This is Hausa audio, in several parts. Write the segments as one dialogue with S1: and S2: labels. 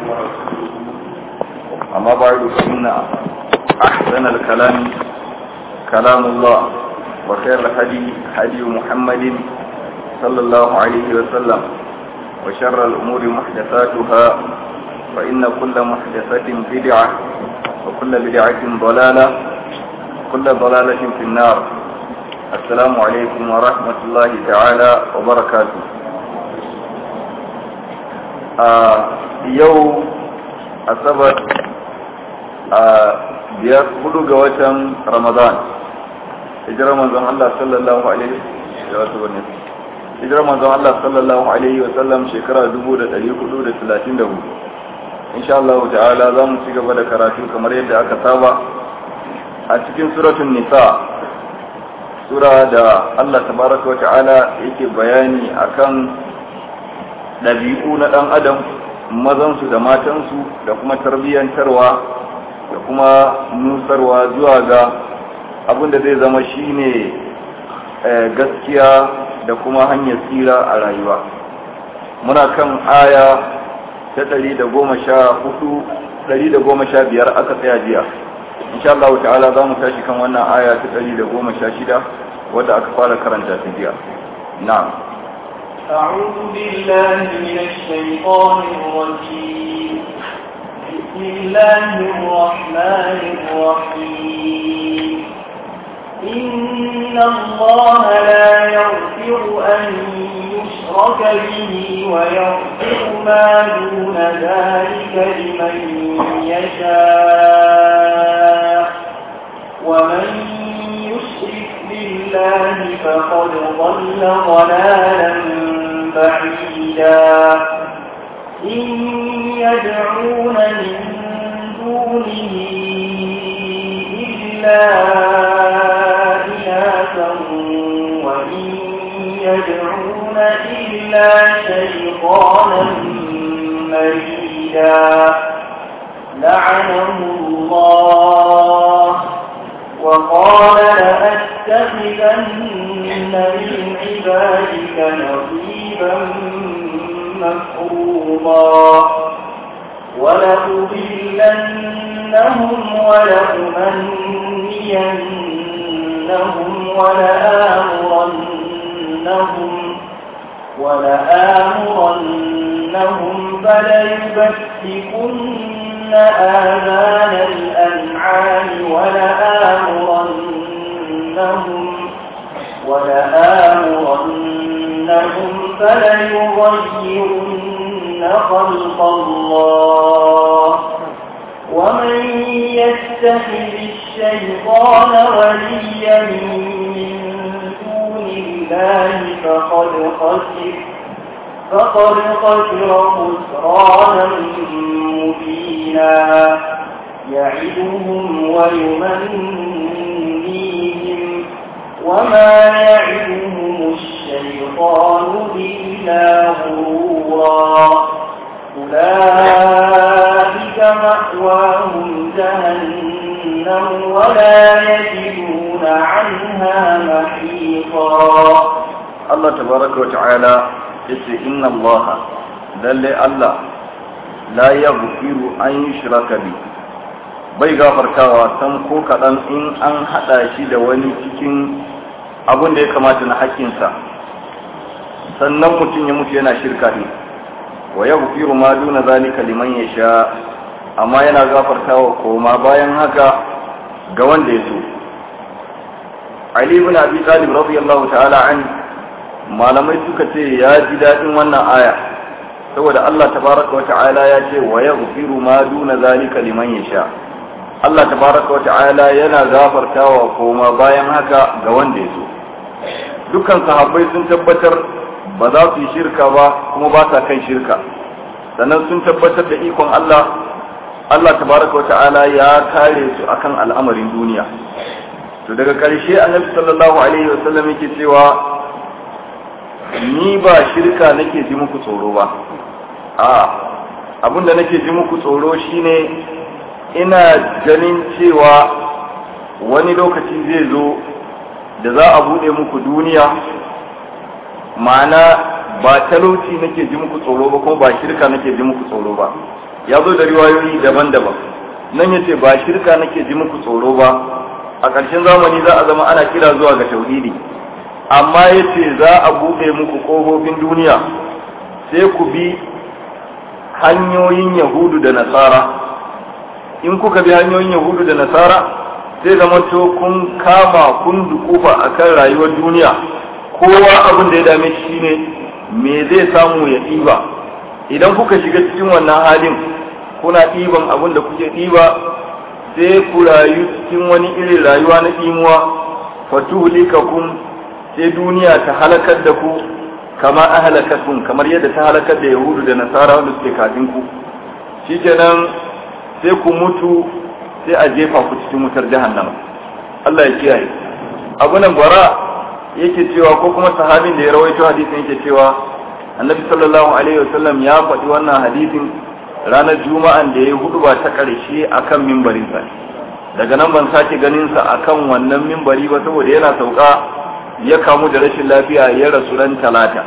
S1: ورسوله أما بعد فإن أحسن الكلام كلام الله وخير الهدي هدي محمد صلى الله عليه وسلم وشر الأمور محدثاتها فإن كل محدثة بدعة وكل بدعة ضلالة وكل ضلالة في النار السلام عليكم ورحمة الله تعالى وبركاته آه يوم أصبت آه biyar hudu ga watan ramadan hijirar manzon Allah sallallahu alaihi wa sallam hijirar manzon Allah sallallahu alaihi wa sallam shekara 1434 insha Allah ta'ala za mu ci gaba da karatu kamar yadda aka saba a cikin suratul nisa sura da Allah tabaraka wa ta'ala yake bayani akan ɗabi'u na ɗan adam mazansu da matansu da kuma tarbiyyantarwa da kuma nusarwa zuwa ga abin da zai zama shine gaskiya da kuma hanyar tsira a rayuwa muna kan aya ta ɗari da goma sha hudu ɗari da goma sha biyar aka tsaya jiya insha Allah ta'ala za mu tashi kan wannan aya ta ɗari da goma sha shida wadda aka fara karanta ta jiya na'am
S2: أعوذ بالله من الشيطان الرجيم بسم الله الرحمن الرحيم إن الله لا يغفر أن يشرك به ويغفر ما دون ذلك لمن يشاء ومن يشرك بالله فقد ضل ضلالا بعيدا إن يدعون من دونه إلا إناثا وإن يدعون إلا شيطانا مريدا لعنه الله وقال لأتخذن من عبادك نصيبا مفروضا ولأضلنهم ولأمنينهم ولآمرنهم ولآمرنهم فليبتكن آذان الأنعام ولآمرنهم ولآمرنهم فليغيرن خلق الله ومن يتخذ الشيطان وليا من دون الله فقد خسر فقد خسر خسرانا مبينا يعدهم ويمنيهم وما يعدهم الشيطان إلا غرورا أولئك مأواهم جهنم ولا يجدون عنها محيطا
S1: الله تبارك وتعالى يسي إن الله للي الله لا يغفر أن يشرك به bai gafartawa san ko kaɗan in an haɗa shi da wani cikin abin da ya kamata na haƙƙinsa sannan mutum ya mutu yana shirka ne wa ya gufiru ma duna zalika liman ya sha amma yana gafartawa koma bayan haka ga wanda ya so Ali ibn Abi Talib radiyallahu ta'ala an malamai suka ce ya ji daɗin wannan aya saboda Allah tabaraka wa ta'ala ya ce wa ya gufiru ma duna zalika liman ya sha Allah tabaraka wa ta'ala yana gafartawa koma bayan haka ga wanda ya so dukkan sahabbai sun tabbatar ba za su yi shirka ba kuma ba sa kan shirka sannan sun tabbatar da ikon Allah Allah tabaraka wa ta'ala ya kare su akan al'amarin duniya to daga ƙarshe annabi sallallahu alaihi wasallam yake cewa ni ba shirka nake ji muku tsoro ba a abinda nake ji muku tsoro shine ina ganin cewa wani lokaci zai zo da za a bude muku duniya ma'ana ba talauci nake ji muku tsoro ba kuma ba shirka nake ji muku tsoro ba ya zo da riwayoyi daban-daban nan yace ba shirka nake ji muku tsoro ba a ƙarshen zamani za a zama ana kira zuwa ga tauhidi amma yace za a buɗe muku ƙofofin duniya sai ku bi hanyoyin yahudu da nasara in kuka bi hanyoyin yahudu da nasara sai zama to kun kama kun dukufa akan rayuwar duniya kowa abin da ya dame shi ne me zai samu ya ɗiba idan kuka shiga cikin wannan halin kuna ɗiban abin da kuke ɗiba sai ku rayu cikin wani irin rayuwa na ɗimuwa fatuhlikakum sai duniya ta halakar da ku kama ahalakatun kamar yadda ta halakar da yahudu da nasara wanda suke kafin ku shikenan sai ku mutu sai a jefa ku cikin wutar jahannama Allah ya kiyaye abu nan bara yake cewa ko kuma sahabin da ya rawaito hadisin yake cewa annabi sallallahu alaihi wasallam ya faɗi wannan hadisin ranar juma'an da ya hudu ba ta ƙarshe akan mimbarinsa daga nan ban sake ganin sa akan wannan mimbari ba saboda yana sauka ya kamu da rashin lafiya ya rasu ran talata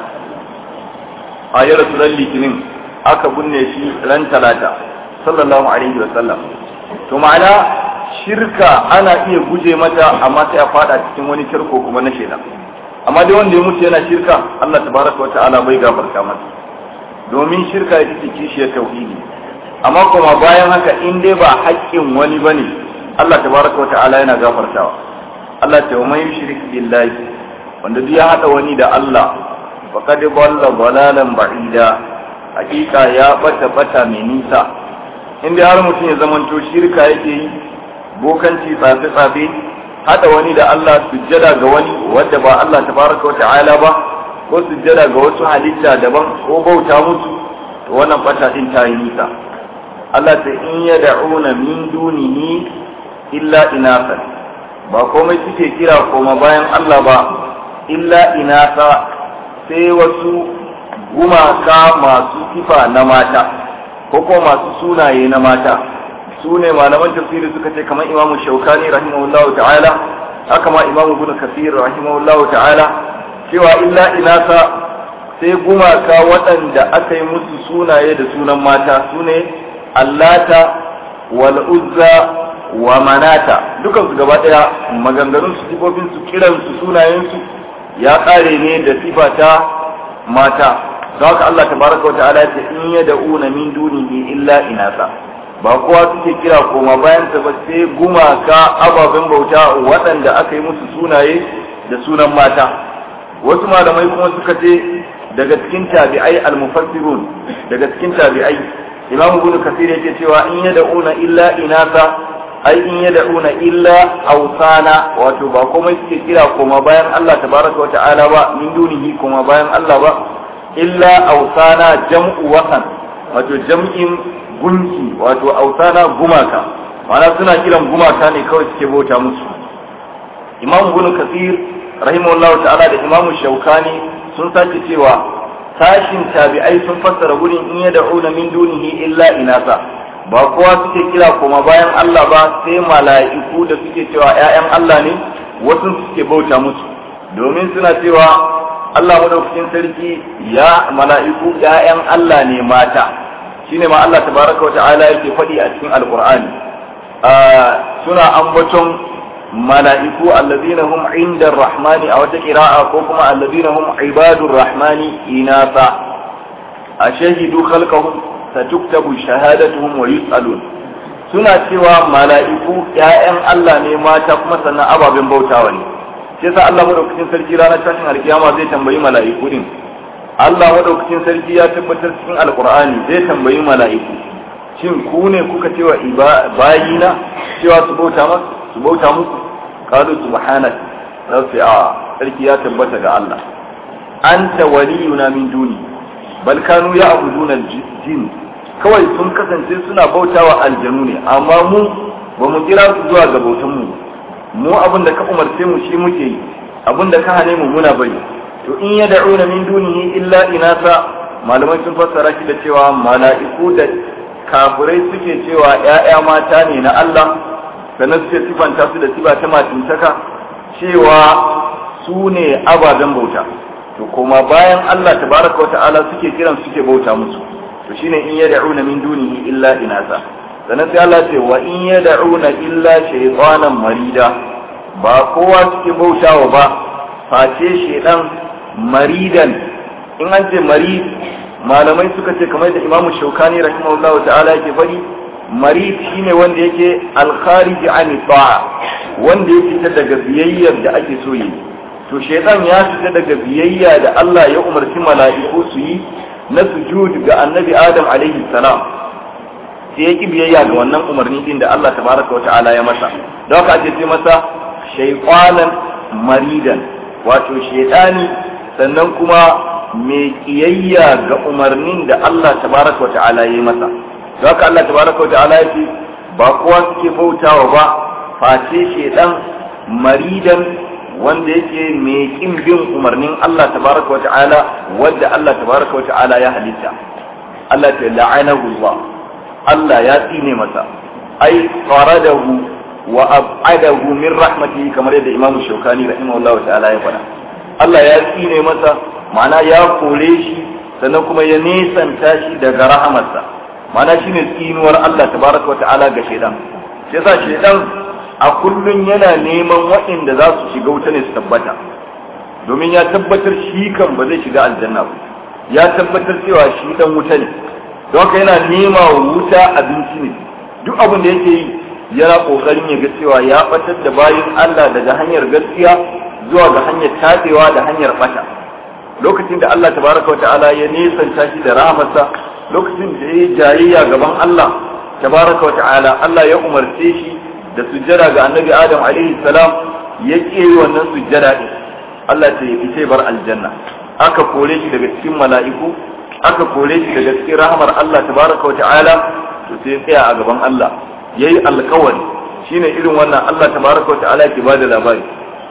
S1: a ya rasu ran litinin aka binne shi ran talata sallallahu alaihi wasallam to ma'ana shirka ana iya guje mata amma sai a fada cikin wani tarko kuma na shaidan amma dai wanda ya mutu yana shirka Allah tabaraka wata'ala bai gafarta masa domin shirka ita ce kishiyar tauhidi amma kuma bayan haka in dai ba haƙƙin wani bane Allah tabaraka wata'ala yana gafartawa Allah ta mai yushrik billahi wanda duk ya hada wani da Allah faqad dalla dalalan ba'ida hakika ya bata bata mai nisa in dai har mutum ya zamanto shirka yake yi bokanci tsafe tsafe hada wani da Allah sujjada ga wani wanda ba Allah tabaraka wa ta'ala ba ko sujjada ga wasu halitta daban ko bauta musu to wannan bata din ta yi nisa Allah ta in yad'una min dunihi illa inasan ba komai suke kira koma bayan Allah ba illa inasa sai wasu gumaka masu sifa na mata ko kuma masu sunaye na mata su ne malaman tafsiri suka ce kamar imamu shaukani rahimahullahu ta'ala haka ma imamu ibn kasir rahimahullahu ta'ala cewa illa inasa sai gumaka waɗanda aka yi musu sunaye da sunan mata su ne allata wal uzza wa manata dukan su gaba daya maganganun su sifofin su kiran su sunayen su ya kare ne da sifata mata don haka Allah tabaraka wa ta'ala ce in yad'una min dunihi illa inasa ba kowa suke kira koma bayan ta ba sai gumaka ababen bauta waɗanda aka yi musu sunaye da sunan mata wasu malamai kuma suka ce daga cikin tabi'ai al-mufassirun daga cikin tabi'ai imamu ibn kasir yake cewa in yad'una illa inasa ai in yad'una illa awsana wato ba komai suke kira koma bayan Allah tabaraka wa ta'ala ba min dunihi koma bayan Allah ba illa awsana jam'u wasan wato jam'in gunki wato ausana gumaka ma'ana suna kiran gumaka ne kawai suke bauta musu imam ibn kasir rahimahullahu ta'ala da imam shaukani sun sake cewa sashin tabi'ai sun fassara gurin in yad'una min dunihi illa inasa ba kowa suke kira kuma bayan Allah ba sai mala'iku da suke cewa ƴaƴan Allah ne wasu suke bauta musu domin suna cewa Allah madaukakin sarki ya mala'iku ƴaƴan Allah ne mata shine ma Allah tabaraka wa ta'ala yake faɗi a cikin alqur'ani suna ambaton mala'iku allazina hum inda rahmani a wata qira'a ko kuma allazina hum ibadur rahmani inasa ashahidu khalqahum satuktabu shahadatuhum wa yus'alun suna cewa mala'iku ƴaƴan Allah ne mata kuma sannan ababen bautawa ne sai sa Allah madaukakin sarki ranar tashin alkiyama zai tambayi mala'iku din Allah madaukakin sarki ya tabbatar cikin alkur'ani zai tambayi mala'iku shin ku ne kuka cewa bayina cewa su bauta masu su bauta muku qalu subhanak sai a sarki ya tabbata ga Allah anta waliyuna min duni bal kanu ya'buduna jin kawai sun kasance suna bautawa aljanu ne amma mu ba mu kira su zuwa ga bautan mu mu abin da ka umarce mu shi muke yi abin da ka hane mu muna bari to in ya da'una min dunihi illa inasa malamai sun fassara shi da cewa mala'iku da kafirai suke cewa ‘ya'ya mata ne na Allah sannan suke sifanta su da sifa ta matintaka cewa su ne ababen bauta to kuma bayan Allah tabaraka wata'ala suke kiran suke bauta musu to shine in yad'una min dunihi illa inasa sannan sai Allah ce wa in yad'una illa shaytanan marida ba kowa suke bautawa ba face shedan maridan in an ce marid malamai suka ce kamar da imamu shaukani rahimahullahu ta'ala yake fari marid shine wanda yake alkhariji an ta'a wanda ya fita daga biyayyar da ake so yi to shaytan ya fita daga biyayya da Allah ya umarci mala'iku su yi na sujud ga annabi adam alaihi salam sai ya ki biyayya ga wannan umarni din da Allah tabaraka wa ta'ala ya masa don haka ake ce masa shaytanan maridan wato shaytani sannan kuma mai kiyayya ga umarnin da Allah tabaraka wa ta'ala ya yi masa don haka Allah tabaraka wa ta'ala ya ce ba kowa suke bautawa ba face shaytan maridan wanda yake mai kin bin umarnin Allah tabaraka wa ta'ala wanda Allah tabaraka wa ta'ala ya halitta Allah ta la'anahu Allah Allah ya tsine masa ai faradahu wa ab'adahu min rahmatihi kamar yadda Imam Shawkani rahimahullahu ta'ala ya faɗa Allah ya tsine masa ma'ana ya kore shi sannan kuma ya nesanta shi daga rahamarsa ma'ana shine tsinuwar Allah tabaraka wa ta'ala ga shaidan shi yasa shaidan a kullun yana neman waɗanda za su shiga wuta ne su tabbata domin ya tabbatar shi kan ba zai shiga aljanna ba ya tabbatar cewa shi dan wuta ne don haka yana nema wa wuta abinci ne duk abin da yake yi yana kokarin ya ga cewa ya batar da bayin Allah daga hanyar gaskiya zuwa ga hanyar tabewa da hanyar bata lokacin da Allah tabaraka ta'ala ya nesanta shi da rahamarsa lokacin da ya jayayya gaban Allah tabaraka ta'ala Allah ya umarce shi da sujjada ga annabi Adam alaihi salam ya ke wannan sujjada din Allah ta yi fice bar aljanna aka kore shi daga cikin mala'iku aka kore shi daga cikin rahamar Allah tabaraka wa ta'ala to sai tsaya a gaban Allah yayi alkawari shine irin wannan Allah tabaraka wa ta'ala ke bada labari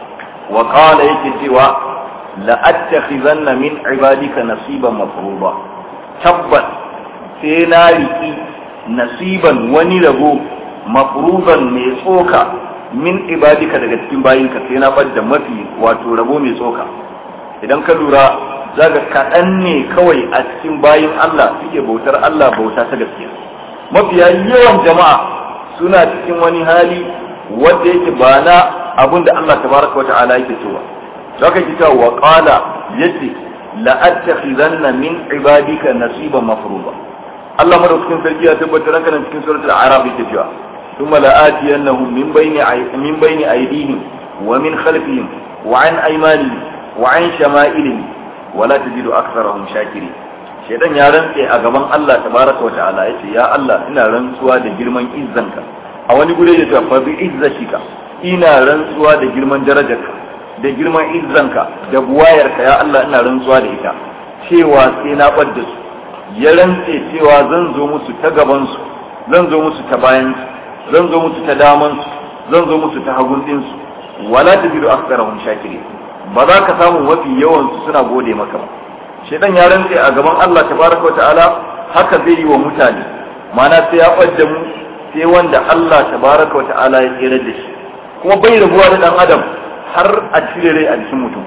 S1: wa qala yake cewa la attakhizanna min ibadika nasiban mafruḍa tabbas sai na riki nasiban wani rabo mafruḍan mai tsoka min ibadika daga cikin bayinka sai na bar da mafi wato rabo mai tsoka idan ka lura zaga kaɗan ne kawai a cikin bayin Allah suke bautar Allah bauta ta gaskiya mafiya yawan jama'a suna cikin wani hali wanda yake ba na abin da Allah tabaraka wa ta'ala yake so ba zaka ji cewa wa qala yace la attakhizanna min ibadika nasiban mafruḍa Allah madaukakin sarki ya tabbatar ranka nan cikin suratul a'raf yake cewa ثم لآتينهم من بين من بين أيديهم ومن خلفهم وعن أيمانهم وعن شمائلهم ولا تجد أكثرهم شاكرين shaidan ya rantse a gaban Allah tabaraka wa ta'ala yace ya Allah ina rantsuwa da girman izzanka a wani gure ya ce fa bi izzatika ina rantsuwa da girman darajarka da girman izzanka da buwayarka ya Allah ina rantsuwa da ita cewa sai na bar da su ya rantse cewa zan zo musu ta gaban su zan zo musu ta bayan su zan zo musu ta daman su zan zo musu ta hagun din su wala tajidu aktharahum shakirin ba za ka samu mafi yawan su suna gode maka ba shedan ya rantse a gaban Allah tabaraka wa ta'ala haka zai yi wa mutane mana sai ya ɓadda mu sai wanda Allah tabaraka wa ta'ala ya tsere da shi kuma bai rabuwa da dan adam har a cire rai a jikin mutum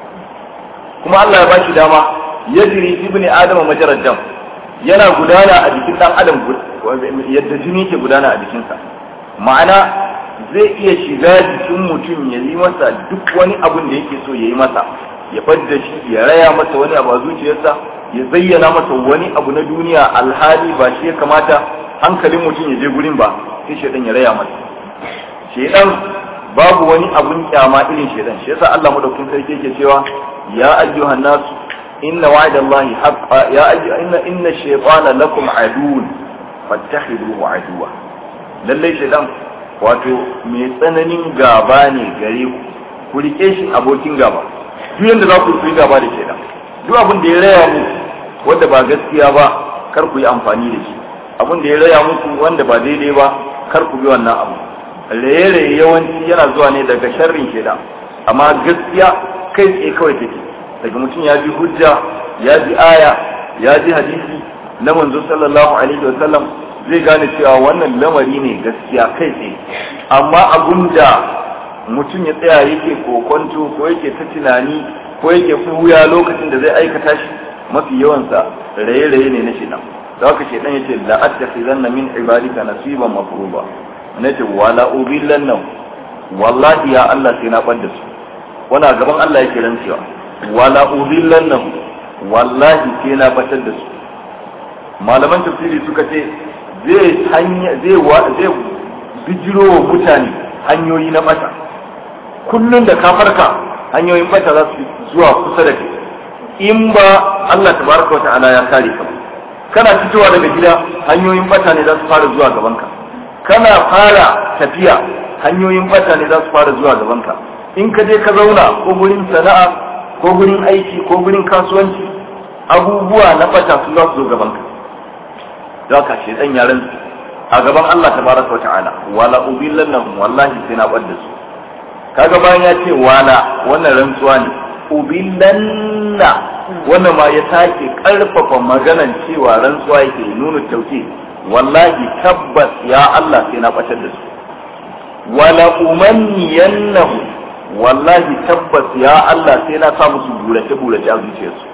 S1: kuma Allah ya bashi dama ya jiri ibni adama majarar dam yana gudana a jikin dan adam yadda jini ke gudana a jikinsa ma'ana zai iya shiga jikin mutum ya yi masa duk wani abun da yake so ya yi masa ya fadda shi ya raya masa wani abu a zuciyarsa ya zayyana masa wani abu na duniya alhali ba shi ya kamata hankalin mutum ya je gurin ba sai shaidan ya raya masa shaidan babu wani abun kyama irin shaidan shi yasa Allah madaukakin sarki yake cewa ya ayyuhan nasu inna wa'dallahi haqqa ya ayyuha inna inna shaytana lakum aduwwun fattakhiduhu aduwwa lalle shaidan wato mai tsananin gaba ne gare ku ku rike shi abokin gaba duk yanda za ku yi gaba da shaidan duk abin da ya raya muku wanda ba gaskiya ba kar ku yi amfani da shi abin da ya raya muku wanda ba daidai ba kar ku bi wannan abu raye-raye yawanci yana zuwa ne daga sharrin shaidan amma gaskiya kai tsaye kawai take daga mutum ya ji hujja ya ji aya ya ji hadisi na manzo sallallahu alaihi wasallam zai gane cewa wannan lamari ne gaskiya kai tsaye amma abun da mutum ya tsaya yake kokonto ko yake ta tunani ko yake fuya lokacin da zai aikata shi mafi yawansa raye-raye ne na shi nan da haka shedan yace la attakhizanna min ibadika nasiban mafruba nace wala ubillanna wallahi ya Allah sai na bar da su wana gaban Allah yake rantsewa wala ubillanna wallahi sai na batar da su malaman tafsiri suka ce zai hanya zai zai bijiro wa mutane hanyoyi na bata kullum da ka farka hanyoyin bata za su zuwa kusa da kai in ba Allah tabaraka wata'ala ya kare ka kana fitowa daga gida hanyoyin bata ne za su fara zuwa gaban ka kana fara tafiya hanyoyin bata ne za su fara zuwa gaban ka in ka je ka zauna ko gurin sana'a ko gurin aiki ko gurin kasuwanci abubuwa na bata su za su zo gaban ka za ka ce dan yaran a gaban Allah tabaraka wata'ala wala ubillannahum wallahi sai na bar da su kaga bayan ya ce wala wannan rantsuwa ne ubillanna wannan ma ya sake karfafa maganan cewa rantsuwa yake nuna tauke wallahi tabbas ya Allah sai na batar da su wala umanniyannahu wallahi tabbas ya Allah sai na sa musu burace burace a zuciyarsu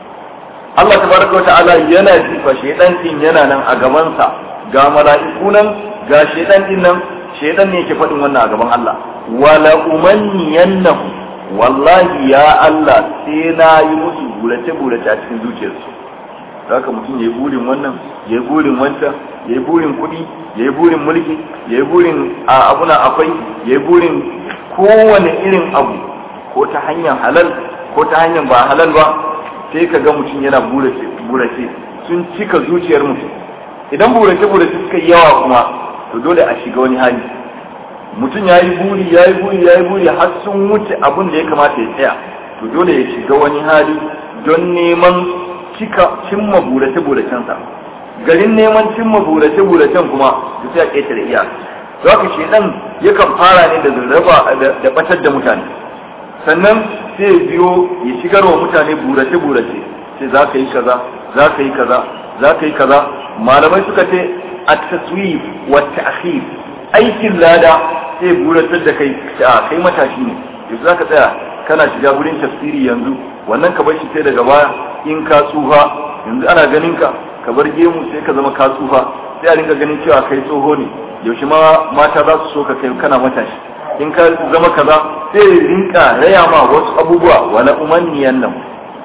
S1: Allah tabaraka wa ta'ala yana jifa shedan din yana nan a gabansa ga mala'iku nan ga shedan din nan shedan ne yake faɗin wannan a gaban Allah wala umanniyannahu wallahi ya Allah sai na yi musu burace burace a cikin zuciyarsu haka mutum ya yi burin wannan ya yi burin wancan ya yi burin kuɗi ya yi burin mulki ya yi burin a abuna akwai ya yi burin kowane irin abu ko ta hanyar halal ko ta hanyar ba halal ba sai ka ga mutum yana burace burace sun cika zuciyar mutum idan burace burace suka yi yawa kuma to dole a shiga wani hali mutum ya yi buri ya yi buri ya yi buri har sun wuce abin da ya kamata ya tsaya to dole ya shiga wani hali don neman cika cimma burace buracensa garin neman cimma burace buracen kuma da sai a ƙetare iya za ka ce dan yakan fara ne da zarraba da batar da mutane sannan sai biyo ya shigar wa mutane burace burace sai za ka yi kaza za ka yi kaza za ka yi kaza malamai suka ce at-taswif wa ta'khir aikin lada sai buratar da kai a kai matashi ne yanzu za ka tsaya kana shiga wurin tafsiri yanzu wannan ka bar shi sai daga baya in ka tsufa yanzu ana ganin ka ka bar gemu sai ka zama ka tsufa sai a rinka ganin cewa kai tsoho ne yaushe ma mata za su so ka kai kana matashi in ka zama kaza sai rinka raya ma wasu abubuwa wala umanniyan nan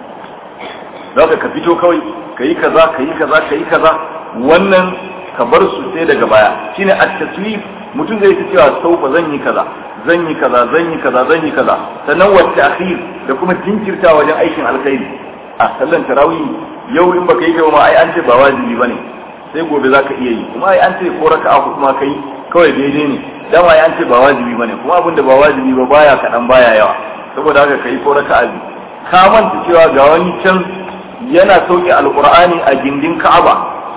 S1: za ka fito kawai ka yi kaza ka yi kaza ka yi kaza wannan ka bar su sai daga baya shine at-taswif mutum zai ta cewa saufa zan yi kaza zan yi kaza zan yi kaza zan yi kaza sannan wa ta'khir da kuma jinkirta wajen aikin alkhairi a sallan tarawih yau in baka yi kai ma ai an ce ba wajibi bane sai gobe zaka iya yi kuma ai an ce ko raka'a ko kuma kai kawai daidai ne dama ai an ce ba wajibi bane kuma abin da ba wajibi ba baya kadan baya yawa saboda haka kai ko raka'a biyu ka manta cewa ga wani can yana sauke alqur'ani a gindin ka'aba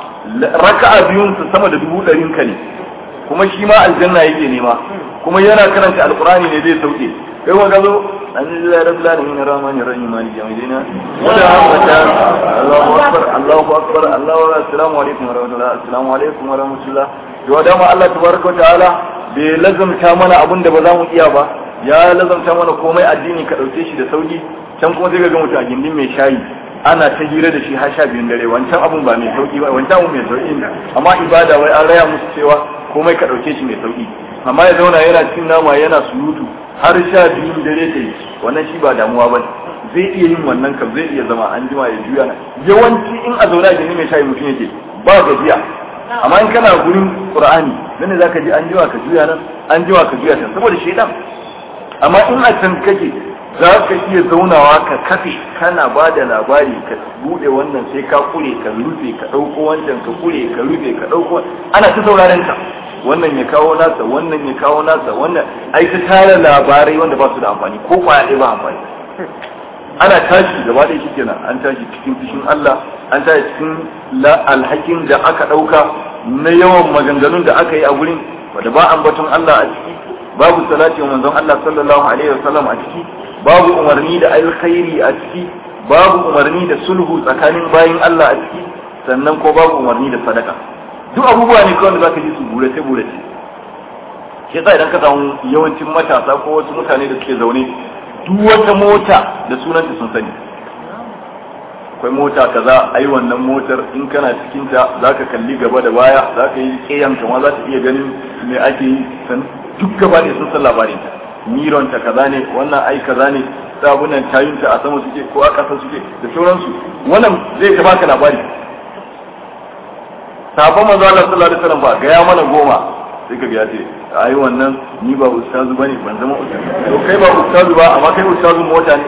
S1: raka'a biyun su sama da dubu ɗarin ka ne kuma shi ma aljanna yake nema kuma yana karanta alqur'ani ne zai sauke kai wa gazo alhamdulillah rabbil alamin arrahmanir rahim maliki yawmiddin wa la hawla Allahu akbar Allahu akbar Allahu akbar assalamu alaikum wa rahmatullah assalamu alaikum wa rahmatullah to da ma Allah tabaraka wa ta'ala bai lazamta mana abin da ba za mu iya ba ya lazamta mana komai addini ka dauke shi da sauki can kuma sai ga mutum a gindin mai shayi ana ta hira da shi har sha biyun dare wancan abun ba mai sauki ba wancan abun mai sauki ne amma ibada wai an raya musu cewa komai ka dauke shi mai sauki amma ya zauna yana cin nama yana surutu har sha biyun dare ta yi wannan shi ba damuwa ba zai iya yin wannan kam zai iya zama an jima ya juya yawanci in a zauna gini mai shayi mutum yake ba gajiya amma in kana gurin qur'ani nan ne zaka ji an jima ka juya nan an jima ka juya can saboda shedan amma in a can kake za ka iya zaunawa ka kafe kana ba da labari ka bude wannan sai ka kure ka rufe ka ɗauko wancan ka kure ka rufe ka ɗauko ana ta sauraren ka wannan ya kawo nasa wannan ya kawo nasa wannan ai ta tara labarai wanda ba su da amfani ko kwaya ɗaya ba amfani ana tashi gaba ɗaya shi kenan an tashi cikin fishin Allah an tashi cikin alhakin da aka ɗauka na yawan maganganun da aka yi a gurin wanda ba ambaton Allah a ciki babu salati wa manzon Allah sallallahu alaihi wasallam a ciki babu umarni da alkhairi a ciki babu umarni da sulhu tsakanin bayin Allah a ciki sannan ko babu umarni da sadaka duk abubuwa ne kawai da zaka ji su burace burace shi yasa idan ka samu yawancin matasa ko wasu mutane da suke zaune duk wata mota da sunanta sun sani akwai mota kaza ai wannan motar in kana cikin ta zaka kalli gaba da baya zaka yi kiyan ma za ta iya ganin me ake yi san duk gaba ne sun san labarin ta miron ta kaza ne wannan ai kaza ne sabunan tayun ta a sama suke ko a ƙasa suke da sauransu wannan zai ta baka labari sabon manzo Allah sallallahu alaihi wasallam ba ga ya mana goma sai ka ga ya ce ai wannan ni ba ustazu bane ban zama ustazu to kai ba ustazu ba amma kai ustazun mota ne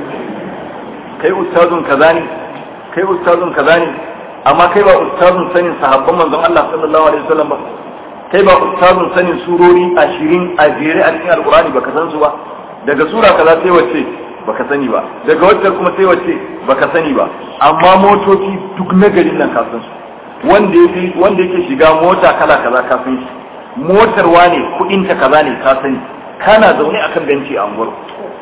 S1: kai ustazun kaza ne kai ustazun kaza ne amma kai ba ustazun sanin sahabban manzon Allah sallallahu alaihi wasallam ba kai ba ustazun sanin surori 20 a jere a cikin alqur'ani baka san su ba daga sura kaza sai wacce baka sani ba daga wacce kuma sai wacce baka sani ba amma motoci duk na garin nan ka san su wanda yake wanda yake shiga mota kala kaza ka san shi motar wane kudin ta kaza ne ka sani kana zaune akan benci a unguwar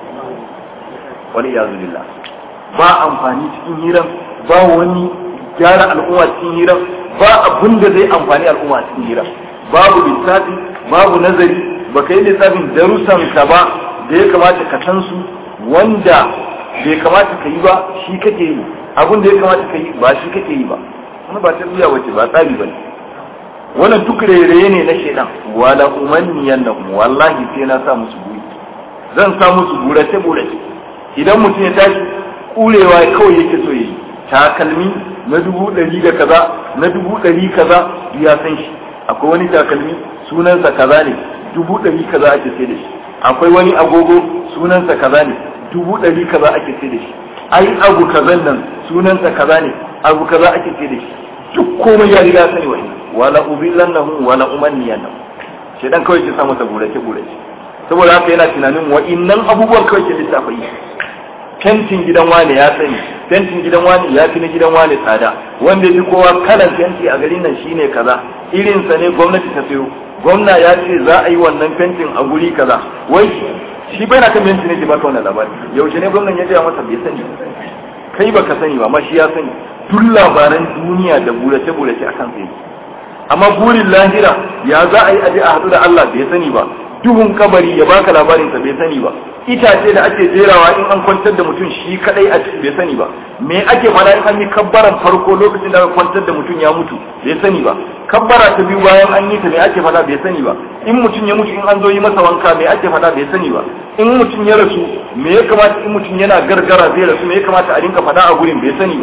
S1: wani iyazu billah ba amfani cikin hiran ba wani gyara al'umma cikin hiran ba abin da zai amfani al'umma cikin hiran babu lissafi babu nazari ba ka yi lissafin darussan ka ba da ya kamata ka san su wanda bai kamata ka yi ba shi kake yi abin da ya kamata ka yi ba shi kake yi ba wani ba tarbiyya wace ba tsari ba ne wannan duk rairaye ne na shaidan wala umanniyan da wallahi sai na sa musu buri zan sa musu burace burace idan mutum ya tashi kurewa kawai yake so yi takalmi na dubu ɗari da kaza na dubu ɗari kaza ya san shi akwai wani takalmi sunansa kaza ne dubu ɗari kaza ake sai da shi akwai wani agogo sunansa kaza ne dubu ɗari kaza ake sai da shi ai abu kazan nan sunansa kaza ne abu kaza ake sai da shi duk komai ya riga sani wani wala ubillannahum wala umanniyannahum shedan kawai ke sa masa burace burace saboda haka yana tunanin wa'innan abubuwan kawai ke lissafa yi fentin gidan wane ya sani fentin gidan wane ya fi na gidan wane tsada wanda ya fi kowa kalan fenti a garin nan shine kaza irinsa ne gwamnati ta sayo gwamna ya ce za a yi wannan fentin a guri kaza wai shi bai na kan fenti ne ke baka wannan labari yaushe ne gwamnan ya gaya masa bai sani kai baka sani ba amma shi ya sani duk labaran duniya da burace burace akan sai amma burin lahira ya za a yi aje a hadu da Allah bai sani ba duhun kabari ya baka labarin sa bai sani ba itace da ake jerawa in an kwantar da mutum shi kadai a ciki bai sani ba me ake fada in an yi kabbaran farko lokacin da aka kwantar da mutum ya mutu bai sani ba kabbara ta biyu bayan an yi ta me ake fada bai sani ba in mutum ya mutu in an zo yi masa wanka me ake fada bai sani ba in mutum ya rasu me ya kamata in mutum yana gargara zai rasu me ya kamata a rinka fada a gurin bai sani ba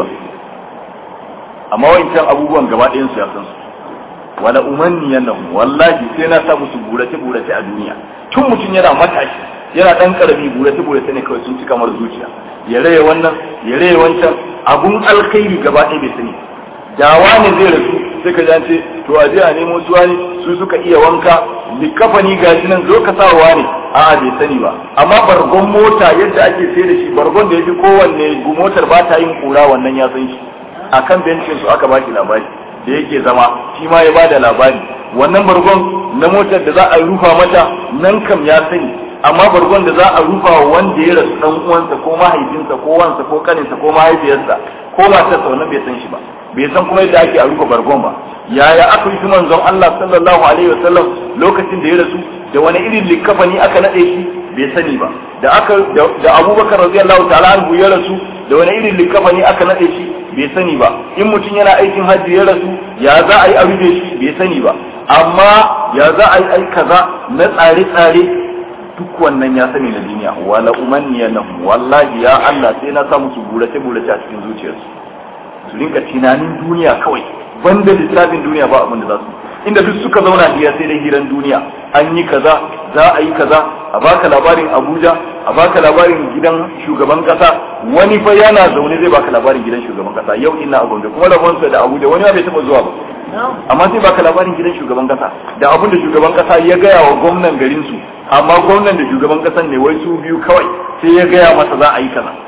S1: amma wancan abubuwan gaba ɗayan su ya san su wala umanniyan nan wallahi sai na sa musu burace burace a duniya tun mutum yana matashi yana dan karami burace burace ne kawai sun cika mar zuciya ya raye wannan ya raye wancan abun alkhairi gaba ɗaya bai sani dawa ne zai rasu sai ka jance to a je a nemo suwa ne su suka iya wanka likafani gashi nan zo ka sawa ne a'a bai sani ba amma bargon mota yadda ake sai da shi bargon da ya fi kowanne motar ba ta yin kura wannan ya san shi akan bencin su aka baki labari da yake zama shi ma ya bada labari wannan bargon na motar da za a rufa mata nan kam ya sani amma bargon da za a rufa wa wanda ya rasu dan uwansa ko mahaifinsa ko wansa ko kaninsa ko mahaifiyarsa ko matarsa wannan bai san shi ba bai san kuma yadda ake a rufa bargon ba yaya aka yi manzon Allah sallallahu alaihi wasallam lokacin da ya rasu da wani irin likafani aka nade shi bai sani ba da aka da Abubakar radiyallahu ta'ala anhu ya rasu da wani irin likafani aka nade shi bai sani ba in mutum yana aikin hajji ya rasu ya za a yi a rufe shi bai sani ba amma ya za a yi ai kaza na tsare-tsare duk wannan ya sani na duniya wala umanniya nan wallahi ya Allah sai na sa musu burace burace a cikin zuciyarsu su rinka tunanin duniya kawai banda lissafin duniya ba abin da za su inda duk suka zauna hira sai dai hiran duniya an yi kaza za a yi kaza a baka labarin Abuja a baka labarin gidan shugaban kasa wani fa yana zaune zai baka labarin gidan shugaban kasa yau ina a Gombe kuma rabonsa da Abuja wani ma bai taba zuwa ba amma sai baka labarin gidan shugaban kasa da abin da shugaban kasa ya gaya wa gwamnan garin su amma gwamnan da shugaban kasan ne wai su biyu kawai sai ya gaya masa za a yi kaza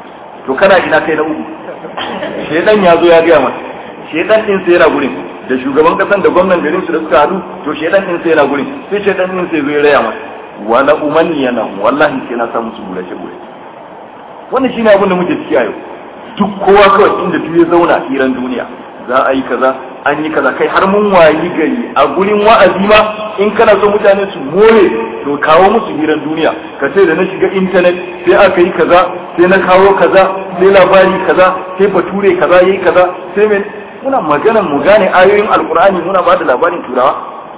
S1: to kana ina kai na uku shedan ya zo ya gaya masa shedan din sai yana gurin da shugaban kasan da gwamnan garin su da suka hadu to shedan din sai yana gurin sai shedan din sai zo ya raya masa wala umanniyana wallahi sai na samu su gurace gurace wannan shine abin da muke ciki a yau duk kowa kawai inda duk ya zauna hiran duniya za a yi kaza an yi kaza kai har mun wayi gari a gurin wa'azi ma in kana so mutane su more to kawo musu hirar duniya ka ce da na shiga intanet sai aka yi kaza sai na kawo kaza sai labari kaza sai bature kaza yayi kaza sai me muna maganan mu gane ayoyin alkur'ani muna ba da labarin turawa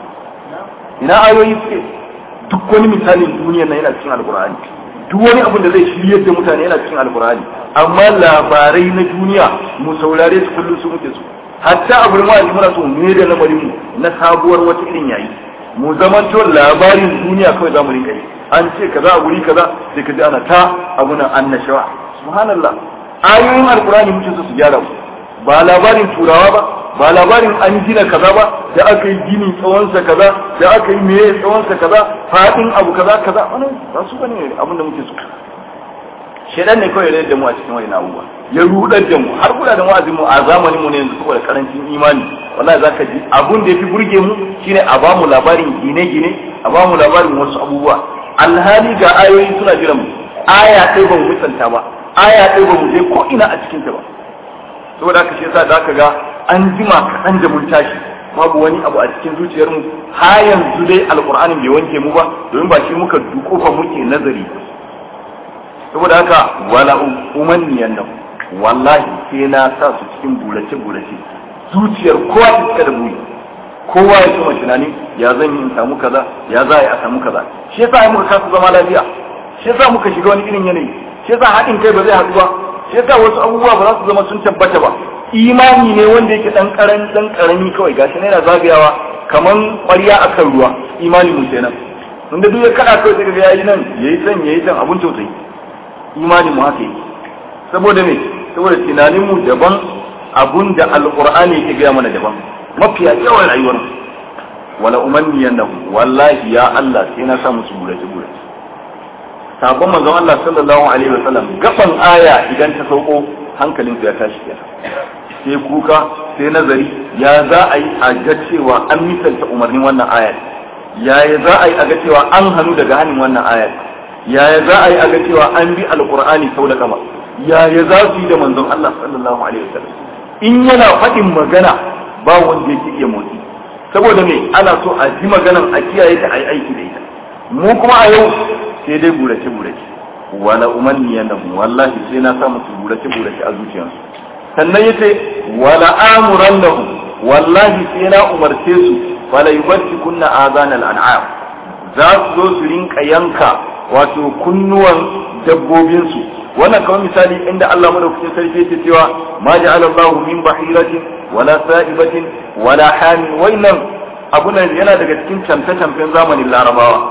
S1: ina ayoyi suke duk wani misalin duniyar nan yana cikin alkur'ani duk wani abin da zai shiryar da mutane yana cikin alkur'ani amma labarai na duniya mu saurare su kullum su muke su hatta a gurin wa'azi muna so mu da lamarin mu na sabuwar wata irin yayi mu zamanto labarin duniya kawai zamu rinka yi an ce kaza a guri kaza sai ka ji ana ta abunan annashawa subhanallah ayoyin alkur'ani muke so su gyara mu ba labarin turawa ba ba labarin an gina kaza ba da aka yi gini tsawonsa kaza da aka yi meye tsawonsa kaza faɗin abu kaza kaza wannan ba su bane abin da muke so shedan ne kawai da mu a cikin wani abubuwa ya rudar da mu har kula da wa'azin mu a zamanin mu ne yanzu saboda karancin imani wallahi zaka ji abun da yafi burge mu shine a ba mu labarin gine-gine a ba mu labarin wasu abubuwa alhali ga ayoyi suna jiran mu aya ɗaya ba mu misalta ba aya ɗaya ba mu je ko ina a cikin ta ba saboda haka shi yasa da aka ga an jima kaɗan da mun tashi babu wani abu a cikin zuciyarmu ha yanzu dai alƙur'anin bai wanke mu ba domin ba shi muka dukofa muke nazari saboda haka wala umanniyan nan wallahi sai na sa su cikin burace burace zuciyar kowa ta cika da buri kowa ya kuma tunani ya zan yi in samu kaza ya za a samu kaza shi yasa muka kasa zama lafiya shi yasa muka shiga wani irin yanayi shi yasa haɗin kai ba zai haɗu ba shi yasa wasu abubuwa ba za su zama sun tabbata ba imani ne wanda yake dan karan dan karami kawai gashi ne yana zagayawa kaman ƙwarya akan ruwa imani mu kenan wanda duk ya kada kawai sai ga yayi nan yayi can yayi can abun tausayi imani mu haka yake saboda me saboda tunanin mu daban abun da alqur'ani yake ga mana daban mafiya yawan rayuwar mu wala umanniyannahu wallahi ya Allah sai na sa musu gurace gurace sabon manzon Allah sallallahu alaihi wasallam gaban aya idan ta sauko hankalin ya tashi kenan sai kuka sai nazari ya za a yi a ga cewa an misalta umarnin wannan ayar yaya za a yi a ga cewa an hannu daga hannun wannan ayar yaya za a yi a ga cewa an bi alqur'ani sau da kama yaya za su yi da manzon Allah sallallahu alaihi wasallam in yana faɗin magana ba wanda yake iya motsi saboda me ana so a ji maganan a kiyaye ta a yi aiki da ita mu kuma a yau sai dai burace burace wala umanniyannahum wallahi sai na sa musu burace burace a zuciyarsu sannan yace wala amurannahum wallahi sai na umarce su wala yubatti kunna azanal an'am za su zo su rinka yanka wato kunnuwan dabbobin su wannan kamar misali inda Allah madaukakin sarki yake cewa ma ja'ala Allahu min bahiratin wala sa'ibatin wala hamin wannan abunan yana daga cikin camfe-camfen zamanin larabawa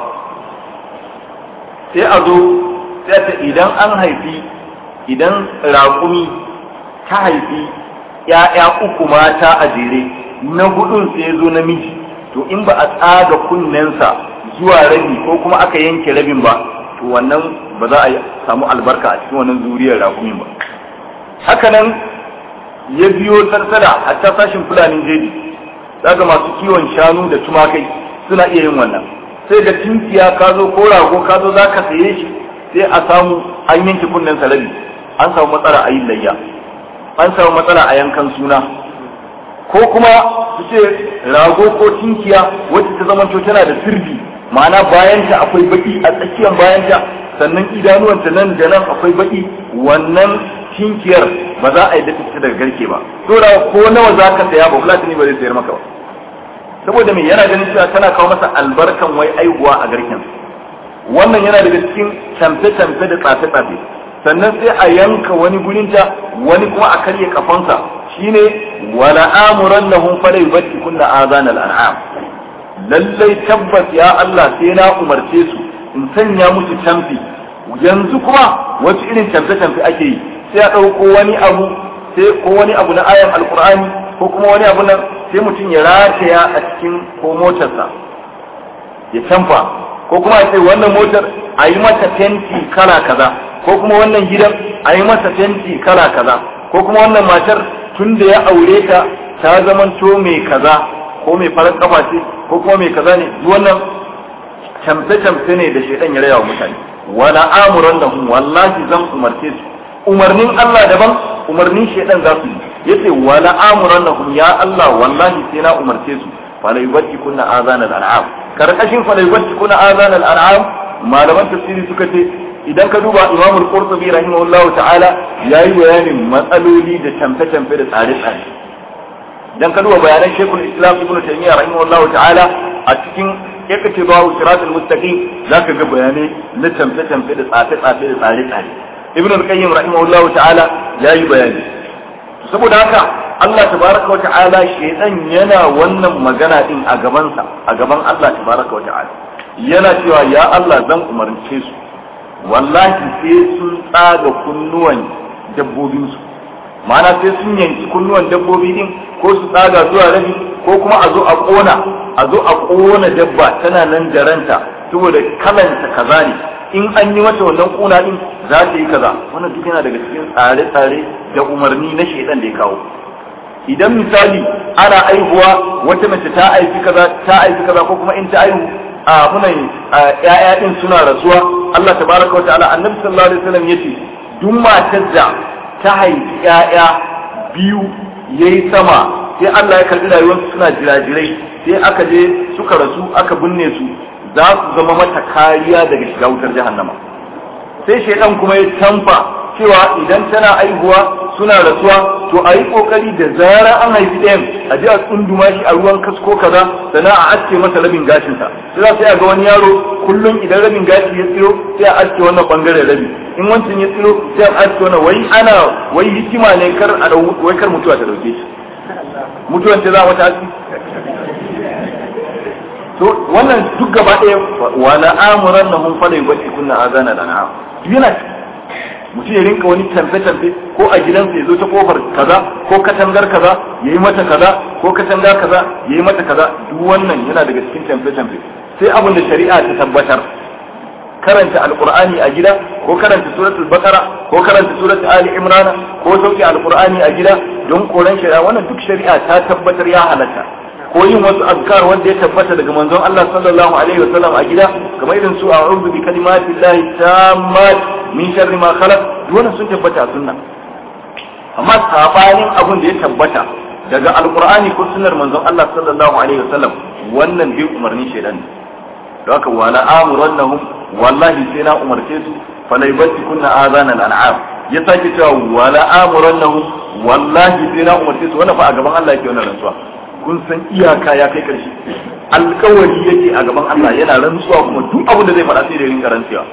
S1: sai a zo sai ta idan an haifi idan raƙumi ta haifi ‘ya'ya uku mata a jere na hudun sai zo namiji to in ba a tsaga kunnensa zuwa rabi ko kuma aka yanke rabin ba to wannan ba za a samu albarka a cikin wannan zuriyar raƙumin ba hakanan ya biyo tattara a ta sashin fulanin jeji daga masu kiwon shanu da tumakai suna iya yin wannan sai ga tinkiya ka zo ko rago ka zo za ka saye shi sai a samu an yanke kunnen rabi an samu matsala a yin layya an samu matsala a yankan suna ko kuma su ce rago ko tinkiya wacce ta zama tana da sirri ma'ana bayanta akwai baki a tsakiyar bayanta sannan idanuwanta nan da nan akwai baki wannan tinkiyar ba za a yi da fita daga garke ba to da ko nawa za ka saya ba fulatini ba zai sayar maka ba saboda me yana ganin cewa tana kawo masa albarkan wai aihuwa a garken wannan yana daga cikin tamfe-tamfe da tsafe-tsafe sannan sai a yanka wani gurinta wani kuma a karye kafansa shine wala amuran lahum fala yubatti kunna azan al'am lallai tabbas ya Allah sai na umarce su in sanya musu tamfi yanzu kuma wasu irin tamfe-tamfe ake yi sai a ɗauko wani abu sai ko wani abu na ayan alkur'ani ko kuma wani abu na sai mutum ya rataya a cikin ko motarsa ya canfa ko kuma a ce wannan motar a yi mata fenti kala kaza ko kuma wannan gidan a yi masa fenti kala kaza ko kuma wannan matar tun da ya aure ta ta zamanto mai kaza ko mai farar kafa ce ko kuma mai kaza ne wannan camfe-camfe ne da shaidan ya raya wa mutane wala amuran da wallahi zan umarce su umarnin Allah daban umarnin shaidan za su yi yace wala amurannahum ya Allah wallahi sai na umarce su fala yubtikunna azana al-an'am karkashin fala yubtikunna azana al-an'am malaman tafsiri suka ce idan ka duba Imam al-Qurtubi rahimahullahu ta'ala yayi bayanin matsaloli da tamfe-tamfe da tsare-tsare idan ka duba bayanan Sheikhul Islam Ibn Taymiyyah rahimahullahu ta'ala a cikin yakace bawo siratul mustaqim zaka ga bayanai na tamfe-tamfe da tsafe-tsafe da tsare-tsare Ibn al-Qayyim rahimahullahu ta'ala yayi bayani saboda haka Allah tabaraka wa ta'ala shedan yana wannan magana din a gabansa a gaban Allah tabaraka wa ta'ala yana cewa ya Allah zan umarce su wallahi sai sun tsaga kunnuwan dabbobinsu ma'ana sai sun yanki kunnuwan dabbobi din ko su tsaga zuwa rabi ko kuma a zo a kona a zo a kona dabba tana nan da ranta saboda kalanta kaza ne in an yi mata wannan kuna din za ta yi kaza wannan duk yana daga cikin tsare-tsare da umarni na shaidan da ya kawo idan misali ana aihuwa wata mace ta aiki kaza ta aiki kaza ko kuma in ta aihu a munan ƴaƴa din suna rasuwa Allah tabaraka wa ta'ala annabi sallallahu alaihi wasallam yace duk matar da ta haifi ƴaƴa biyu yayi sama sai Allah ya karbi rayuwarsu suna jirajirai sai aka je suka rasu aka binne su za su zama mata kariya daga shiga wutar jahannama sai shaidan kuma ya tamfa cewa idan tana aihuwa suna rasuwa to a yi kokari da zarar an haifi ɗayan a je a tsunduma shi a ruwan kasko kaza sannan a aske masa rabin gashinsa sai za sai a ga wani yaro kullum idan rabin gashi ya tsiro sai a aske wannan bangaren rabi in wancan ya tsiro sai a aske wannan wai ana wai hikima ne kar a wai kar mutuwa ta dauke shi mutuwan ta za mata aski to wannan duk gaba ɗaya wala amuran na hun fala yubati kunna azana da na'am yana mutum ya rinka wani tamfe-tamfe ko a gidansa ya zo ta kofar kaza ko katangar kaza ya yi mata kaza ko katanga kaza ya yi mata kaza duk wannan yana daga cikin tamfe-tamfe sai abin da shari'a ta tabbatar karanta alqur'ani a gida ko karanta suratul baqara ko karanta suratul ali imran ko sauke alqur'ani a gida don koran shari'a wannan duk shari'a ta tabbatar ya halatta ko yin wasu azkar wanda ya tabbata daga manzon Allah sallallahu alaihi wasallam a gida kamar irin su a'udhu bi kalimati llahi tammat min sharri ma khalaq duk wannan sun tabbata a sunna amma sabanin abun da ya tabbata daga alqur'ani ko sunnar manzon Allah sallallahu alaihi wasallam wannan bi umarni shaidan ne don haka wala amurannahum wallahi sai na umarce su fala kunna azanan an'am ya sake cewa wala amurannahum wallahi sai na umarce su wannan fa a gaban Allah yake wannan rantsuwa kun san iyaka ya kai karshe alkawari yake a gaban Allah yana rantsuwa kuma duk abin da zai faɗa sai da rinka rantsuwa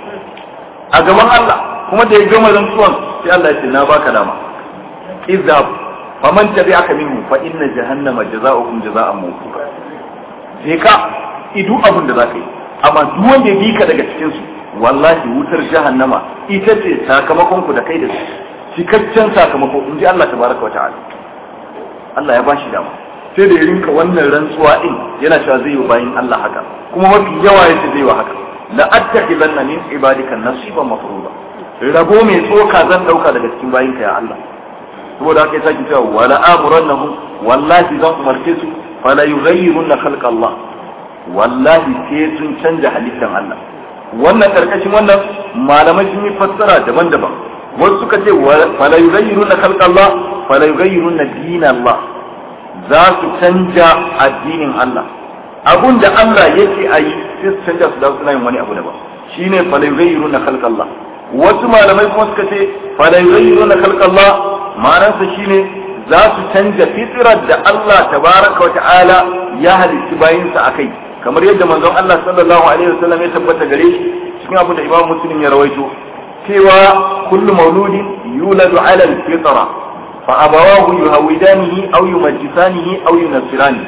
S1: a gaban Allah kuma da ya gama rantsuwan sai Allah ya ce na baka dama izab faman tabi'aka minhu fa inna jahannama jazaokum jazaa'an mawfuqa je ka idu abin da zaka yi amma duk wanda ya bi ka daga cikin su wallahi wutar jahannama ita ce sakamakon ku da kai da su cikakken sakamako in ji Allah tabaraka wa ta'ala Allah ya bashi dama sai da ya rinka wannan rantsuwa din yana cewa zai yi bayin Allah haka kuma mafi yawa yace zai yi haka la attakhidanna min ibadika nasiban mafruḍa rabo mai tsoka zan dauka daga cikin bayinka ya Allah saboda haka ya sake cewa wala amurannahum wallahi zan umarce su fala yughayyirunna khalqa Allah wallahi sai sun canja halittan Allah wannan karkashin wannan malamai sun yi fassara daban-daban wasu suka ce fala yughayyirunna khalqa Allah fala yughayyirunna din Allah za su canja addinin Allah abun da Allah yake a yi sai su canja su da suna yin wani abu daban shine fala yughayyirunna khalqa Allah wasu malamai kuma suka ce fala yughayyirunna khalqa Allah ma'anarsa shine za su canja fitrar da Allah tabaraka wa ta'ala ya halitti bayinsa akai kamar yadda manzon Allah sallallahu alaihi wasallam ya tabbata gare shi cikin abin da Imam Muslim ya rawaito cewa kullu mauludin yuladu ala al-fitra fa abawahu yuhawidanihi aw yumajjisanihi aw yunassirani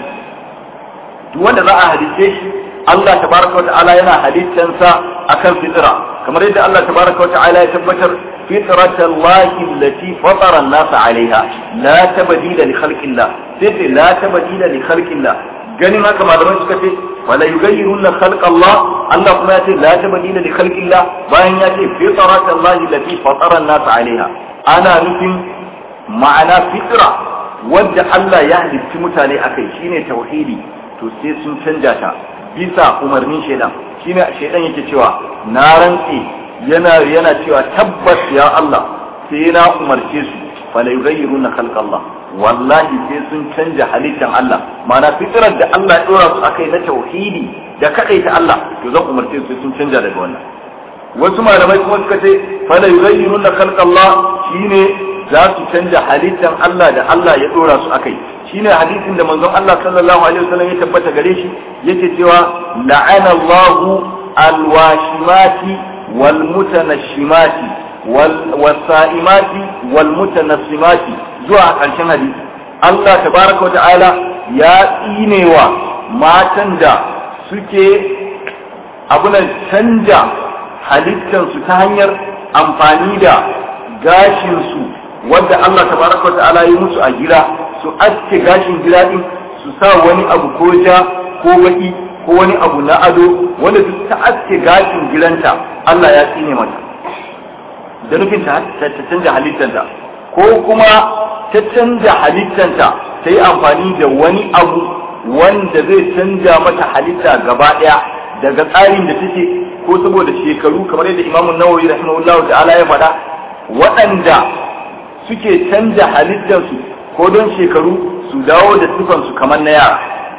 S1: duk wanda za a halitte shi Allah tabaraka wa ta'ala yana halittansa akan fitra kamar yadda Allah tabaraka wa ta'ala ya tabbatar فطرة الله التي فطر الناس عليها لا تبديل لخلق الله سيدي لا تبديل لخلق الله ganin haka malamai suka ce wala yughayyiruna khalq Allah Allah kuma ya ce la tabdila li khalq Allah bayan ya ce fitrat Allah allati fatara an-nas 'alayha ana nufin ma'ana fitra wadda Allah ya halitti mutane akai shine tauhidi to sai sun canja ta bisa umarnin shaidan shine shaidan yake cewa na rantsi yana yana cewa tabbas ya Allah sai na umarce su fala yughayyiruna khalq Allah wallahi sai sun canja halittar Allah ma'ana fitrar da Allah ya dora su akai na tauhidi da kadai ta Allah to zan umarce su sun canja daga wannan wasu malamai kuma suka ce fala yughayyiruna khalqallah shine za su canja halittar Allah da Allah ya dora su akai shine hadisin da manzon Allah sallallahu alaihi wasallam ya tabbata gare shi yake cewa la'ana Allahu alwashimati wal mutanashimati wal wasa'imati wal mutanassimati zuwa ƙarshen hadisi Allah tabaraka wata'ala ya tsinewa matan da suke abunan canja halittansu ta hanyar amfani da gashinsu wadda Allah tabaraka wata'ala yi musu a gira su aske gashin gira din su sa wani abu ko ja ko baki ko wani abu na ado wanda duk ta aske gashin giranta Allah ya tsine mata da nufin ta canja halittanta ko kuma ta canja halittanta ta yi amfani da wani abu wanda zai canja mata halitta gaba ɗaya daga tsarin da take ko saboda shekaru kamar yadda imamun nawawi rahimahullah ta'ala ya faɗa waɗanda suke canja halittarsu ko don shekaru su dawo da sifansu kamar na yara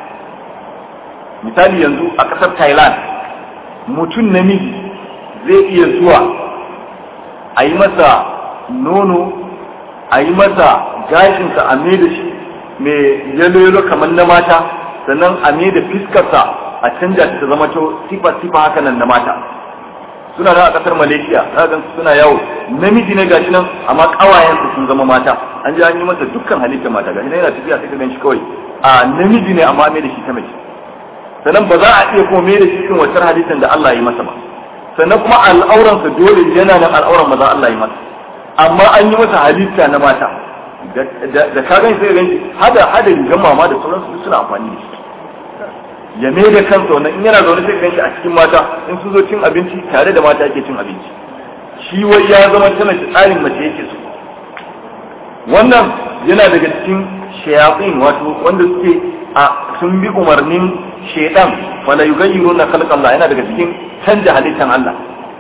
S1: misali yanzu a ƙasar thailand mutum namiji zai iya zuwa a yi masa nono a yi masa gashinsa a mai da shi mai yalo kamar na mata sannan a mai da fiskarsa a canja ta zama sifa sifa haka nan na mata suna nan a kasar malaysia za ga suna yawo namiji ne gashi nan amma kawayensu sun zama mata an ji an yi masa dukkan halitta mata gashi nan yana tafiya sai ka gan shi kawai a namiji ne amma mai da shi ta mace sannan ba za a iya kuma mai da shi cikin wancan halittar da Allah ya yi masa ba sannan kuma al'auransa dole yana nan al'auran maza Allah ya yi masa amma an yi masa halitta na mata da ka gani sai gani hada hada rigan mama da sauransu suna amfani da shi ya mai da kansa wannan in yana zaune sai ganshi a cikin mata in sun zo cin abinci tare da mata yake cin abinci shi wai ya zama ta mace tsarin mace yake so wannan yana daga cikin shayafin wato wanda suke a sun bi umarnin shaidan wala yughayyiruna khalqallah yana daga cikin canja halittan Allah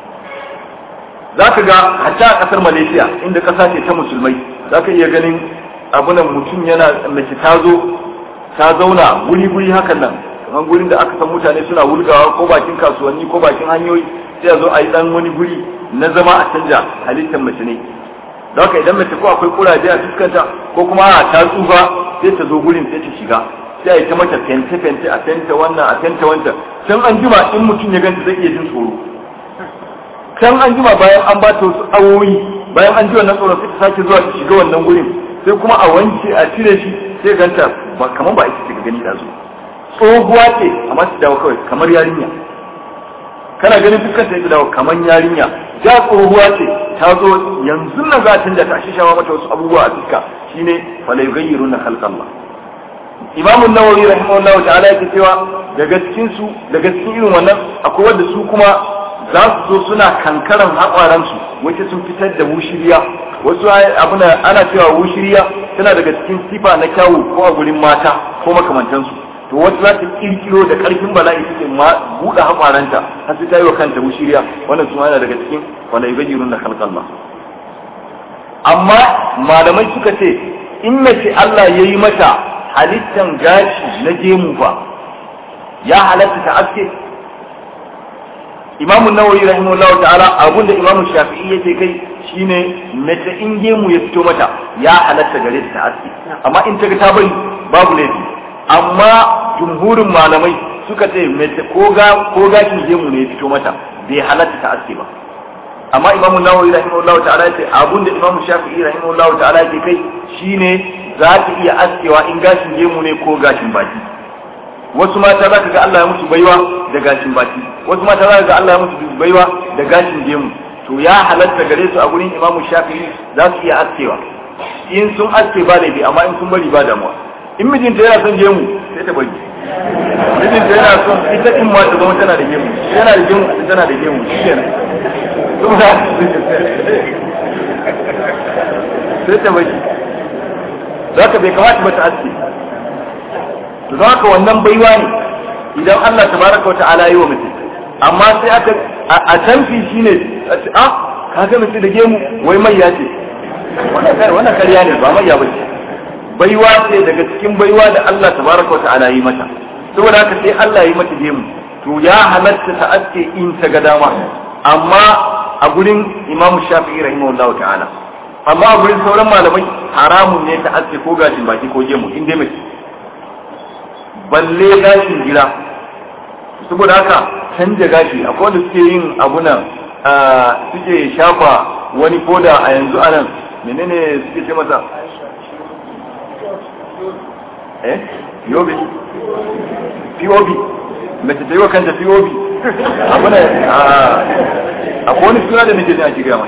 S1: za ka ga hatta a kasar malaysia inda kasa ce ta musulmai za ka iya ganin abunan mutum yana mace ta zo ta zauna guri-guri hakan nan kamar gurin da aka san mutane suna wulgawa ko bakin kasuwanni ko bakin hanyoyi sai a zo a yi dan wani guri na zama a canja halittar mace ne da haka idan mace ko akwai kuraje a fuskanta ko kuma a ta tsufa sai ta zo gurin sai ta shiga sai a yi ta mata fente-fente a fenta wannan a fenta wancan can an jima in mutum ya ganta zai iya jin tsoro can an jima bayan an ba ta wasu awoyi bayan an ji wannan tsoron sai ta sake zuwa ta shiga wannan gurin sai kuma a wanke a cire shi sai ganta ba kamar ba ita ce gani da zo tsohuwa ce amma ta dawo kawai kamar yarinya kana ganin dukkan ta dawo kamar yarinya ja tsohuwa ce ta zo yanzu nan za ta canja ta shishawa mata wasu abubuwa a fuska shine fala yughayyiruna khalqallah imamu nawawi rahimahullahu ta'ala yake cewa daga cikin su daga cikin irin wannan akwai wanda su kuma za su zo suna kankaran haƙwaransu wacce sun fitar da wushiriya wasu abuna ana cewa wushiriya tana daga cikin sifa na kyawu ko a gurin mata ko makamantansu to wata za ta kirkiro da ƙarfin bala'i take ma buɗe haƙwaranta har sai ta yi wa kanta wushiriya wannan su yana daga cikin wanda yubayyirun na khalqallah amma malamai suka ce in mace Allah ya yi mata halittan gashi na gemu ba ya halatta ta aske imamu nawawi rahimahullahu ta'ala abun da imamu shafi'i yake kai shine mace in gemu ya fito mata ya halatta gare ta aski amma in ta ga ta bari babu laifi amma jumhurin malamai suka ce mace ko ga ko gashin gemu ne ya fito mata bai halatta ta aski ba amma imamu nawawi rahimahullahu ta'ala yace abun da imamu shafi'i rahimahullahu ta'ala yake kai shine za ta iya askewa in gashin gemu ne ko gashin baki wasu mata za ka ga Allah ya musu baiwa da gashin baki wasu mata za ka ga Allah ya musu baiwa da gashin gemu to ya halatta gare su a gurin Imam Shafi'i za su iya askewa in sun aske ba laifi amma in sun bari ba damuwa in mijinta yana son gemu sai ta bari mijinta yana son ita in ma ta zama tana da gemu yana da gemu tana da gemu shikenan sai ta bari za ka bai kamata ba ta aske to don haka wannan baiwa ne idan Allah tabaraka wa ta'ala yi wa mutum amma sai aka a tanfi shine a ce ah ka ga mutum da gemu wai mai ya ce wannan karya ne ba mai ya bace baiwa ce daga cikin baiwa da Allah tabaraka wa ta'ala yi mata saboda haka sai Allah yi mata gemu to ya halatta ta aske in ta ga dama amma a gurin Imam Shafi'i rahimahullahu ta'ala amma a gurin sauran malamai haramun ne ta aske ko gashin baki ko gemu in dai mace balle gashin gida saboda haka canja gashi akwai wanda suke yin abunan suke shafa wani koda a yanzu anan menene suke ce masa eh yobe POB mace ta yi wa kanta POB abuna akwai wani suna da nake jin ake gama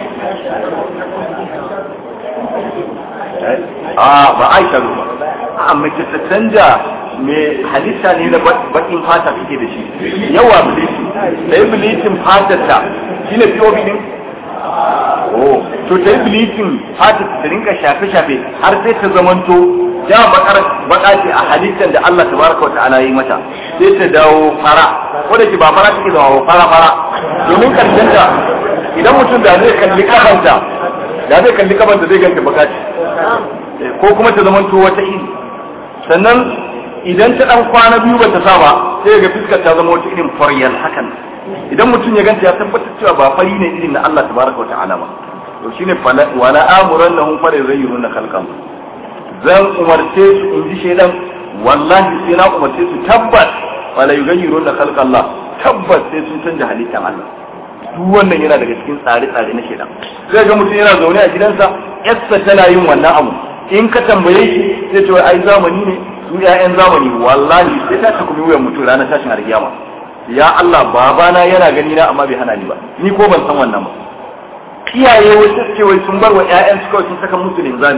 S1: a ba aisha ba a mace ta canja mai halitta ne na bakin fata suke da shi yawa bilitin da yi bilitin fatarta shi ne POB din oh to ta yi bilitin fatar ta rinka shafe-shafe har sai ta zamanto ja bakar baka ce a halittar da Allah tabaraka wata'ala yi mata sai ta dawo fara ko da ke ba fara take zama fara fara domin karshen ta idan mutum da zai kalli kafanta da zai kalli kafanta zai ganta baka ce ko kuma ta zamanto wata iri sannan idan ta dan kwana biyu ba ta sa ba sai ga fuskar ta zama wata irin faryal hakan idan mutum ya ganta ya tabbatar cewa ba fari ne irin na Allah tabaraka wa ta'ala ba to shine wala amuran lahum fa yuzayyiruna khalqan zan umarce su in ji shaidan wallahi sai na umarce su tabbas wala yuzayyiruna khalqan Allah tabbas sai sun canja halittar Allah duk wannan yana daga cikin tsare-tsare na shaidan sai ga mutum yana zaune a gidansa yarsa tana yin wannan abu in ka tambaye shi sai ce ai zamani ne su ƴaƴan zamani wallahi sai ta takumi wuyan mutum ranar tashin alkiyama ya Allah babana yana gani na amma bai hana ni ba ni ko ban san wannan ba iyaye wasu ce wai sun bar wa ƴaƴan su kawai sun saka musu linzami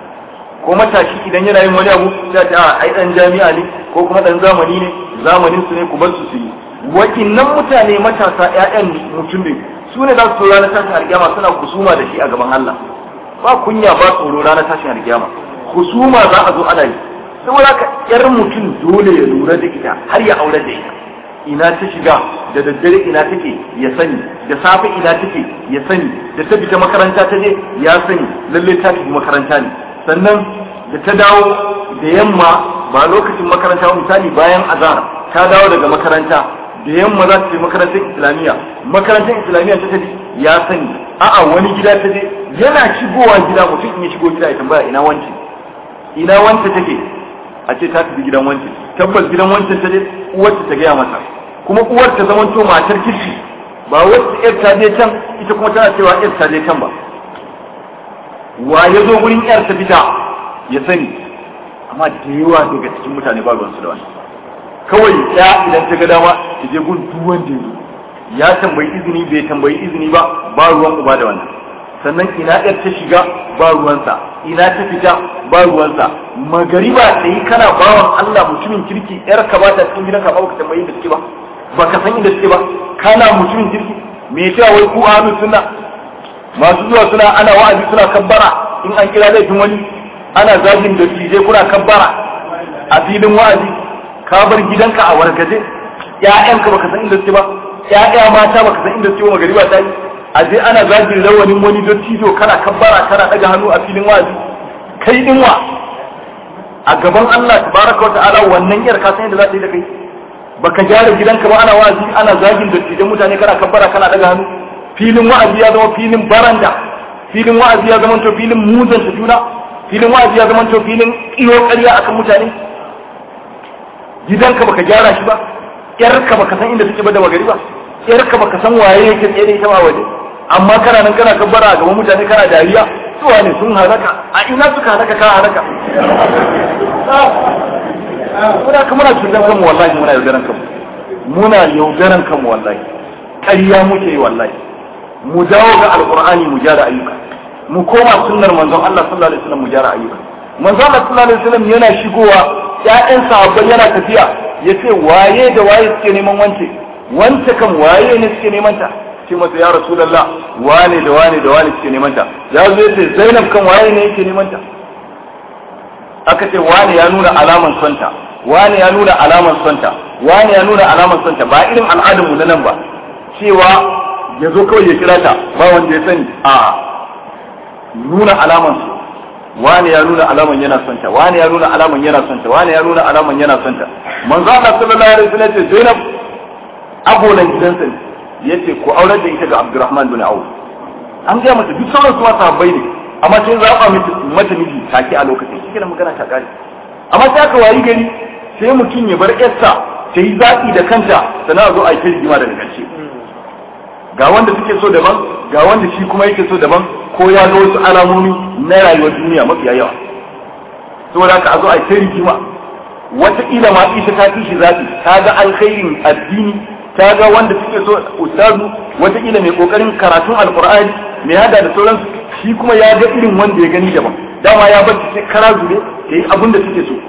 S1: ko matashi idan yana yin wani abu sai ta ai dan jami'a ne ko kuma dan zamani ne zamanin su ne ku bar su su yi wakinnan mutane matasa ƴaƴan mutum ne su ne za su ranar tashin alkiyama suna kusuma da shi a gaban Allah ba kunya ba tsoro ranar tashin alkiyama kusuma za a zo ana yi saboda ka yar mutum dole ya lura da ita har ya aure da ita ina ta shiga da daddare ina take ya sani da safe ina take ya sani da ta fita makaranta ta je ya sani lalle ta tafi makaranta ne sannan da ta dawo da yamma ba lokacin makaranta misali bayan azhar ta dawo daga makaranta da yamma za ta je makarantar islamiyya makarantar islamiyya ta tafi ya sani a'a wani gida ta je yana shigowa gida mutum in ya shigo gida ya tambaya ina wance ina wance take a ce ta tafi gidan wance tabbas gidan wancan ta je uwarta ta gaya masa kuma uwar ta zama to matar kirki ba wacce yar ta je can ita kuma tana cewa yar ta je can ba wa ya zo gurin yar ta fita ya sani amma da yawa daga cikin mutane ba ruwansu da wani kawai ya idan ta ga dama ta je gun duk wanda ya ya tambayi izini bai tambayi izini ba ba ruwan uba da wannan sannan ina yar ta shiga ba ruwansa ina ta fita ba ruwansa magariba ta yi kana bawan Allah mutumin kirki yar ka ba ta cikin gidanka ba ka tambayi da suke ba ba ka san inda suke ba kana mutumin kirki me cewa wai ku ahlus sunna masu zuwa suna ana wa'azi suna kabbara in an kira laifin wani ana zagin da tije kuna kabbara a filin wa'azi ka bar gidanka a wargaje ƴaƴanka baka san inda suke ba ƴaƴa mata baka san inda suke ba magariba ta yi a je ana zagin rawanin wani dottijo kana kabbara kana daga hannu a filin wa'azi kai din wa a gaban Allah tabaraka wa ta'ala wannan yar ka san yadda za ta yi da kai baka gyara gidanka ba ana wa'azi ana zagin dottijan mutane kana kabbara kana daga hannu filin wa'azi ya zama filin baranda filin wa'azi ya zama to filin muzanta juna filin wa'azi ya zama to filin iyo ƙarya akan mutane gidanka baka gyara shi ba yarka baka san inda take ba da magari ba yarka baka san waye yake tsaye da ita ba waje amma kana nan kana kabbara a gaban mutane kana dariya suwa ne sun halaka a ina suka halaka ka halaka muna kuma muna cutar kanmu wallahi muna yaudaran kanmu muna yaudaran kanmu wallahi ƙarya muke yi wallahi mu dawo ga alqur'ani mu gyara ayyuka mu koma sunnar manzon Allah sallallahu alaihi wasallam mu gyara ayyuka manzon Allah sallallahu alaihi wasallam yana shigowa ƴaƴan sahabbai yana tafiya yace waye da waye suke neman wance wance kan waye ne suke neman ta ce masa ya rasulullah wane da wane da wane suke neman ta ya zo yace zainab kan waye ne yake neman ta aka ce wane ya nuna alaman sonta wane ya nuna alaman sonta wane ya nuna alaman sonta ba irin al'adar mu na nan ba cewa ya zo kawai ya kira ta ba wanda ya sani a nuna alaman su wani ya nuna alaman yana son ta wani ya nuna alaman yana son ta wani ya nuna alaman yana son ta manzo Allah sallallahu alaihi wasallam ce Zainab abolan gidansa ne yace ku aurar da ita ga Abdurrahman bin Auf an ga mata duk sauran su sahabbai ne amma sai zaba mata miji take a lokacin shi kenan magana ta kare amma sai aka wayi gari sai mutum ya bar yarsa ta yi zaɓi da kanta sannan a zo a yi rigima daga ƙarshe ga wanda suke so daban ga wanda shi kuma yake so daban ko ya ga wasu alamomi na rayuwar duniya mafiya yawa saboda haka a zo a yi rigima wataƙila ma ita ta fi shi zaɓi ta ga alkhairin addini ta ga wanda suke so ustazu wataƙila mai ƙoƙarin karatun alƙur'ani mai hada da sauransu shi kuma ya ga irin wanda ya gani daban dama ya bar sai kara zube ta yi abin da suke so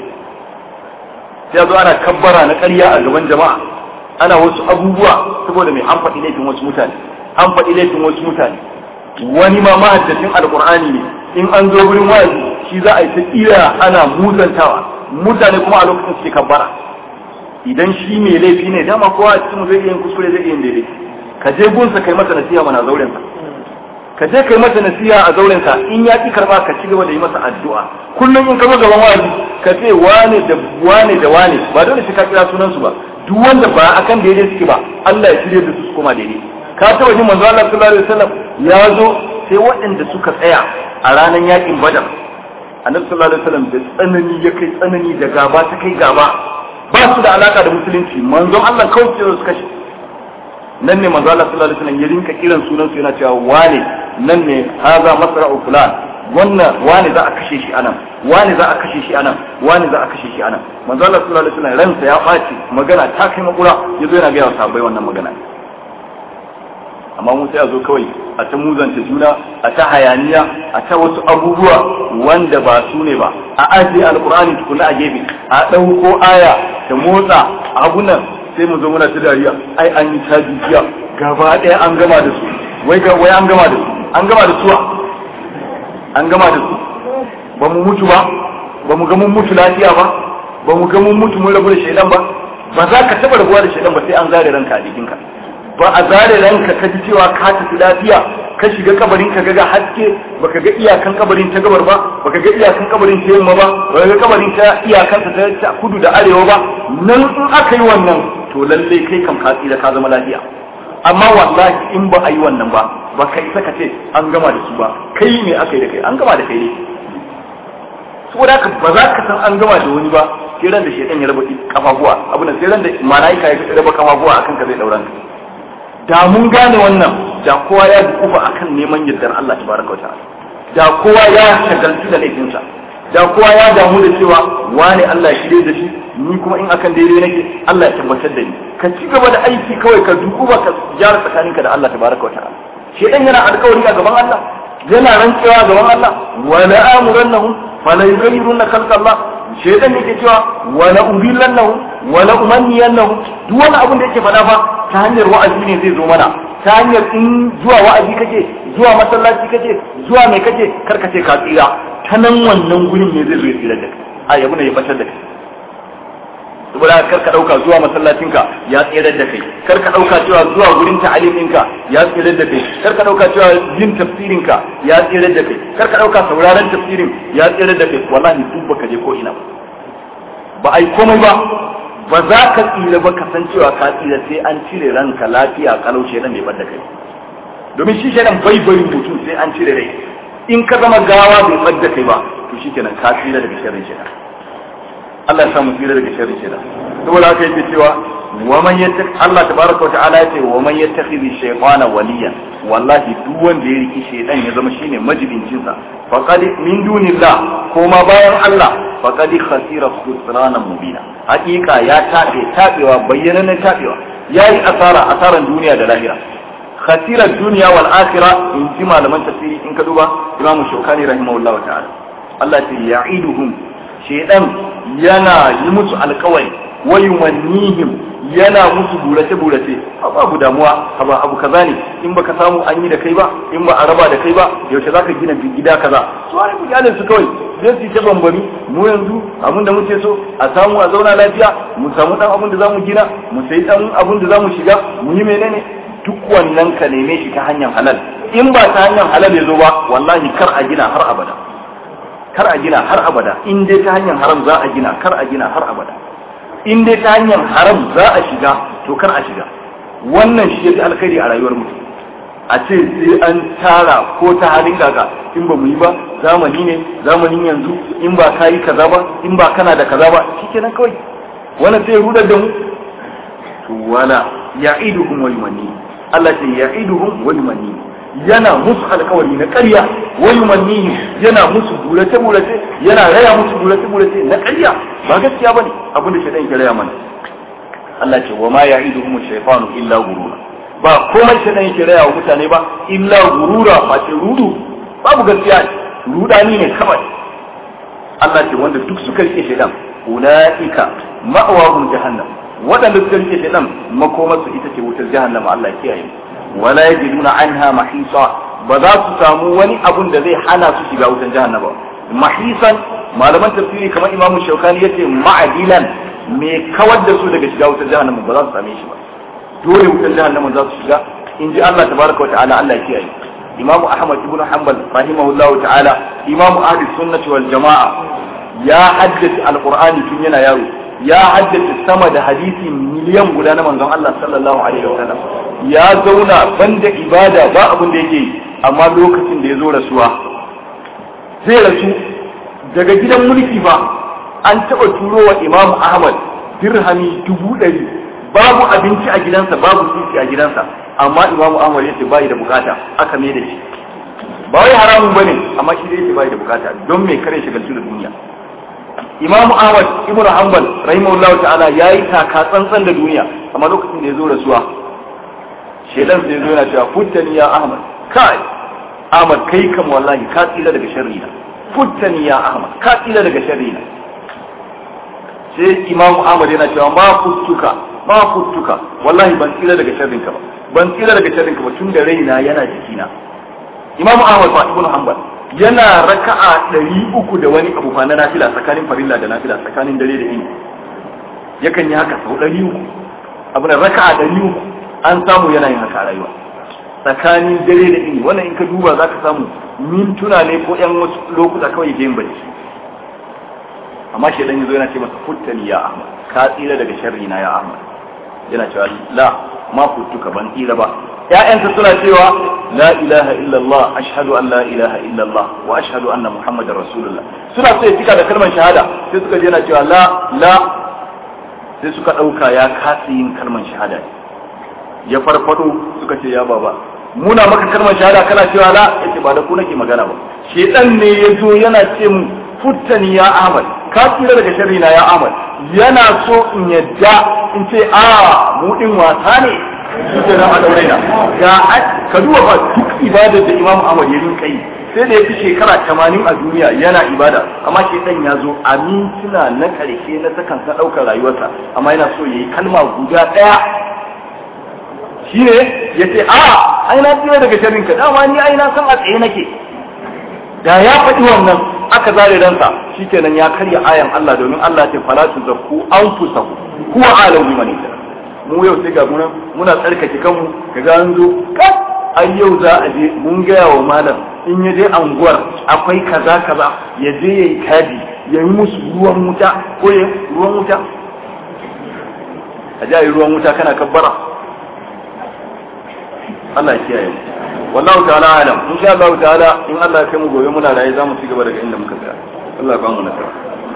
S1: sai zo ana kabbara na ƙarya a gaban jama'a ana wasu abubuwa saboda mai an faɗi laifin wasu mutane an faɗi laifin wasu mutane wani ma mahaddacin alƙur'ani ne in an zo wurin wa'azi shi za a yi ta ƙira ana muzantawa mutane kuma a lokacin suke kabbara idan shi mai laifi ne dama kowa a cikin zai iya yin kuskure zai iya yin daidai ka je gunsa kai masa nasiha mana zaurensa ka je kai masa nasiha a zaurensa in ya ki karba ka ci gaba da yi masa addu'a kullum in ka zo gaban wa'azi ka ce wane da wane da wane ba dole sai ka kira sunan su ba duk wanda ba akan daidai suke ba Allah ya shirye da su su koma daidai ka taba jin manzo Allah sallallahu alaihi wasallam ya zo sai waɗanda suka tsaya a ranar yakin Badar annabi sallallahu alaihi wasallam da tsanani ya kai tsanani da gaba ta kai gaba ba su da alaka da musulunci manzon Allah kawai sai su kashe nan ne manzo Allah sallallahu alaihi wasallam ya rinka kiran sunan su yana cewa wane nan ne haza masra'u fulan wannan wane za a kashe shi anan wane za a kashe shi anan wane za a kashe shi anan manzo Allah sallallahu alaihi wasallam ransa ya ɓaci magana ta kai makura yazo yana ga wa sahabbai wannan magana amma mun sai a zo kawai a ta muzanta juna a ta hayaniya a ta wasu abubuwa wanda ba su ne ba a ajiye alkur'ani tukuna a gefe a ɗauko aya ta motsa abunan sai mu zo muna ta dariya ai an yi caji jiya gaba ɗaya an gama da su wai ga wai an gama da su an gama da suwa an gama da su ba mu mutu ba ba mu ga mun mutu lafiya ba ba mu ga mun mutu mun rabu da shaidan ba ba za ka taɓa rabuwa da shaidan ba sai an zare ranka a jikinka ba a zare ranka ka ji cewa ka tafi lafiya ka shiga kabarin ka ga haske baka ga iyakan kabarin ta gabar ba baka ga iyakan kabarin ta yamma ba baka ga kabarin ta iyakan ta ta kudu da arewa ba nan in aka yi wannan to lalle kai kam ka tsira ka zama lafiya amma wallahi in ba a yi wannan ba ba kai saka ce an gama da su ba kai ne aka yi da kai an gama da kai ne saboda haka ba za ka san an gama da wani ba sai ran da shedan ya raba kafafuwa abu da sai ran da malaika ya raba kafafuwa akan ka zai dauran ka da mun gane wannan da kowa ya dukufa akan neman yardar Allah tabaraka wataala da kowa ya shagaltu da laifinsa da kowa ya damu da cewa wane Allah ya shirye da shi ni kuma in akan daidai nake Allah ya tabbatar da ni ka ci gaba da aiki kawai ka dukuba ka gyara tsakaninka da Allah tabaraka wataala shedan yana alƙawari a gaban Allah yana rantsewa a gaban Allah wala amurannahum fala yughayyiruna khalqa Allah shedan yake cewa wala udillannahum wala umanniyannahum duk wani abin da yake faɗa fa ta hanyar wa'azi ne zai zo mana ta hanyar in zuwa wa'azi kake zuwa masallaci kake zuwa mai kake karkace ka tsira ta nan wannan gurin ne zai zo ya tsira da kai a yabu ne ya batar da kai saboda kar ka dauka zuwa masallacinka ya tsirar da kai kar ka dauka cewa zuwa gurin ta'aliminka ya tsirar da kai kar ka dauka cewa yin tafsirinka ya tsirar da kai kar ka dauka sauraron tafsirin ya tsirar da kai wallahi duk baka je ko ina ba ba ai komai ba ba za ka tsira ba ka san cewa ka tsira sai an cire ranka lafiya kalau shedan bai bar da kai domin shi shedan bai bari mutum sai an cire rai in ka zama gawa bai bar da kai ba to shikenan ka tsira daga sharrin shedan Allah ya samu tsira daga sharrin shedan saboda haka yake cewa wa man yattaq Allah tabaraka wa ta'ala yace wa man yattakhidhi shaytana waliyan wallahi duk wanda ya riki shedan ya zama shine majibincin sa faqad min dunillah ko ma bayan Allah faqad khasira khusrana mubina hakika ya tabe tabewa bayyana tabewa yayi asara asaran duniya da lahira khasira duniya wal akhirah in ji malaman tafsiri in ka duba Imam Shawkani rahimahullahu ta'ala Allah ya ya'iduhum shedan yana yi musu alkawari wayumannihim yana musu burace burace babu damuwa ba abu kaza ne in baka samu an yi da kai ba in ba a raba da kai ba yaushe zaka gina gida kaza su wani bujalin su kawai zai su ta bambami mu yanzu abin da muke so a samu a zauna lafiya mu samu dan abin da zamu gina mu sayi dan abin da zamu shiga mu yi menene duk wannan ka neme shi ta hanyar halal in ba ta hanyar halal ya zo ba wallahi kar a gina har abada kar a gina har abada in dai ta hanyar haram za a gina kar a gina har abada in dai ta hanyar haram za a shiga to kar a shiga wannan shi ya fi alkhairi a rayuwar mutum a ce sai an tara ko ta halin gaga in ba mu yi ba zamani ne zamanin yanzu in ba ka yi kaza ba in ba kana da kaza ba shikenan kawai wannan sai rudar da mu to wala ya'iduhum wa yumanni Allah ce ya'iduhum wa yumanni yana musu alkawari na ƙarya wa yumanni yana musu burace burace yana raya musu burace burace na ƙarya ba gaskiya bane abin da shaitan ke raya mana Allah ce wa ma ya'iduhum shaytanu illa gurura ba komai shaitan yake raya wa mutane ba illa gurura ba ce rudu babu gaskiya rudani ne kawai Allah ce wanda duk suka rike shaitan ulaika ma'awahum jahannam waɗanda suka rike shaitan makomarsu ita ce wutar jahannama Allah ya kiyaye wala yajiduna anha mahisa ba za su samu wani abun da zai hana su shiga wutar jahannama mahisan malaman tafsiri kamar imamu shaukani yace ma'adilan me kawar da su daga shiga wutar jahannama ba za su same shi ba dole wutar jahannama za su shiga in ji Allah tabaraka wa ta'ala Allah ya kiyaye imamu ahmad ibn hanbal rahimahullahu ta'ala imamu ahli sunnati wal jama'a ya haddace alqur'ani tun yana yaro ya haddace sama da hadisi miliyan guda na manzon Allah sallallahu alaihi wa sallam ya zauna banda ibada ba abin da yake yi amma lokacin da ya zo rasuwa zai rasu daga gidan mulki ba an taɓa turo wa imamu ahmad dirhami dubu ɗari babu abinci a gidansa babu sisi a gidansa amma imamu ahmad ya ce bayi da bukata aka mai da shi ba wai haramun bane amma shi dai ce bayi da bukata don me kare shagaltu da duniya imamu ahmad ibnu hanbal rahimahullahu ta'ala yayi taka tsantsan da duniya amma lokacin da ya zo rasuwa shedan sai zo yana cewa futtani ya ahmad kai ahmad kai kam wallahi ka tsira daga sharri na futtani ya ahmad ka tsira daga sharri na sai imamu ahmad yana cewa ma futtuka ma futtuka wallahi ban tsira daga sharrin ka ba ban tsira daga sharrin ka ba tun da raina yana jikina imamu ahmad fa ibnu hanbal yana raka'a ɗari uku da wani abu fa na nafila tsakanin farilla da nafila tsakanin dare da ini yakan yi haka sau ɗari uku abu na raka'a ɗari uku an samu yana yin haka a rayuwa tsakanin dare da ini wannan in ka duba za ka samu mintuna ne ko yan wasu lokuta kawai yake yin bacci amma shi dan yazo yana ce masa futtani ya ahmad ka tsira daga sharri na ya ahmad yana cewa la ma futtuka ban tsira ba ƴaƴansa suna cewa la ilaha illallah ashhadu an la ilaha illallah wa ashhadu anna muhammadar rasulullah suna so ya cika da kalmar shahada sai suka je yana cewa la la sai suka ɗauka ya kasa yin kalmar shahada ya farfado suka ce ya baba muna maka kalmar shahada kana cewa la yace ba da ku nake magana ba shedan ne ya zo yana ce mu futtani ya ahmad ka tsira daga sharri na ya ahmad yana so in yadda in ce a mu din wasa ne suke nan a daure na ga ka duba fa duk ibadar da imam ahmad ya rinka yi sai da ya fi shekara tamanin a duniya yana ibada amma shedan ya zo a mintuna na karshe na sakan sa ɗaukar rayuwarsa amma yana so ya yi kalma guda ɗaya shi ne ya ce a ai na tsira daga sharrin ka dama ni ai na san a tsaye nake da ya faɗi wannan aka zare ransa shikenan ya karya ayan Allah domin Allah ce fala tu zakku anfusakum huwa alam biman mu yau sai ga muna muna tsarkake kanmu kaga an zo kas ai yau za a je mun gaya wa malam in ya je anguwar akwai kaza kaza ya je yayi kadi ya yi musu ruwan wuta ko ya ruwan wuta a ji ruwan wuta kana kabbara Allah ya kiyaye wallahu ta'ala alam in sha Allah ta'ala in Allah ya kai mu gobe muna raye zamu ci gaba daga inda muka tsaya Allah ya ba mu nasara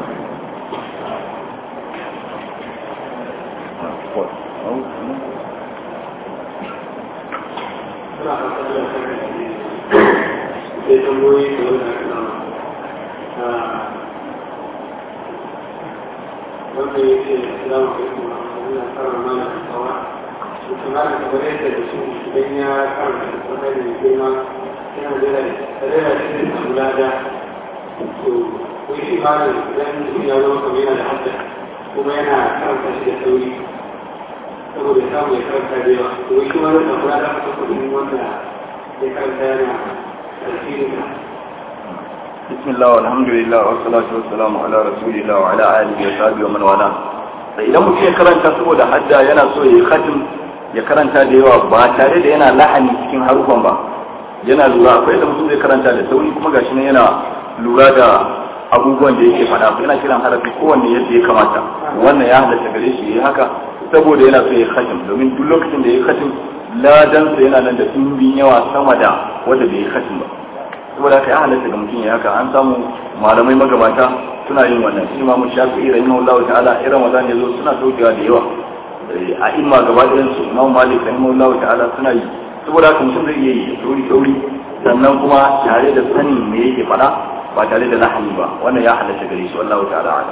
S3: wanda ya ce salamu alaikum wa rahmatullahi wa barakatuh kuma da kamar yadda da shi idan ya karanta da kuma da girma yana da tare da shi da kula da to wai shi ma da idan mutum ya zama kamar yana da hadda kuma yana karanta shi da sauri saboda samu ya karanta da yawa to wai shi ma da kula da kuma kudin wanda ya karanta yana tasirin
S1: بسم الله والحمد لله والصلاة والسلام على رسول الله وعلى آله وصحبه ومن والاه idan mutum ya karanta saboda hadda yana so ya yi khatim ya karanta da yawa ba tare da yana lahani cikin harufan ba yana lura akwai da mutum zai karanta da sauri kuma gashi nan yana lura da abubuwan da yake faɗa yana kiran harafi kowanne yadda ya kamata wannan ya halatta gare shi ya haka saboda yana so ya khatim domin duk lokacin da ya khatim ladansa yana nan da ɗumbin yawa sama da wanda bai yi khatim ba saboda haka ya halatta ga mutum ya haka an samu malamai magabata suna yin wannan shi imamu shafi'i rahimahullahu ta'ala irin wazan yazo suna saukewa da yawa a imma gaba ɗayan su imamu malik rahimahullahu ta'ala suna yi saboda haka mutum zai iya yi sauri sauri sannan kuma tare da sanin me yake faɗa ba tare da lahani ba wannan ya halatta gare shi wallahu ta'ala ala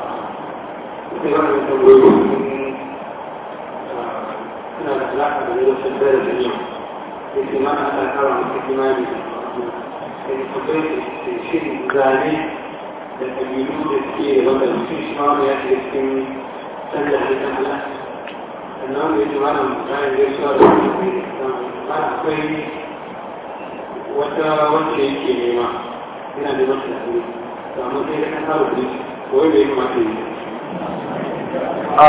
S3: suna da alaƙa da lokacin da da yau yake ma ana kara masa kimani sai akwai shirin zane da ƙabilu da suke wanda mutum shi ma wani ya shiga cikin canza halittar Allah sannan wanda yake mana bayan gaisuwa da ma akwai wata wacce yake nema yana da masu da hannu to amma sai da kan saba kuɗi ko wanda ya kamata yi
S1: a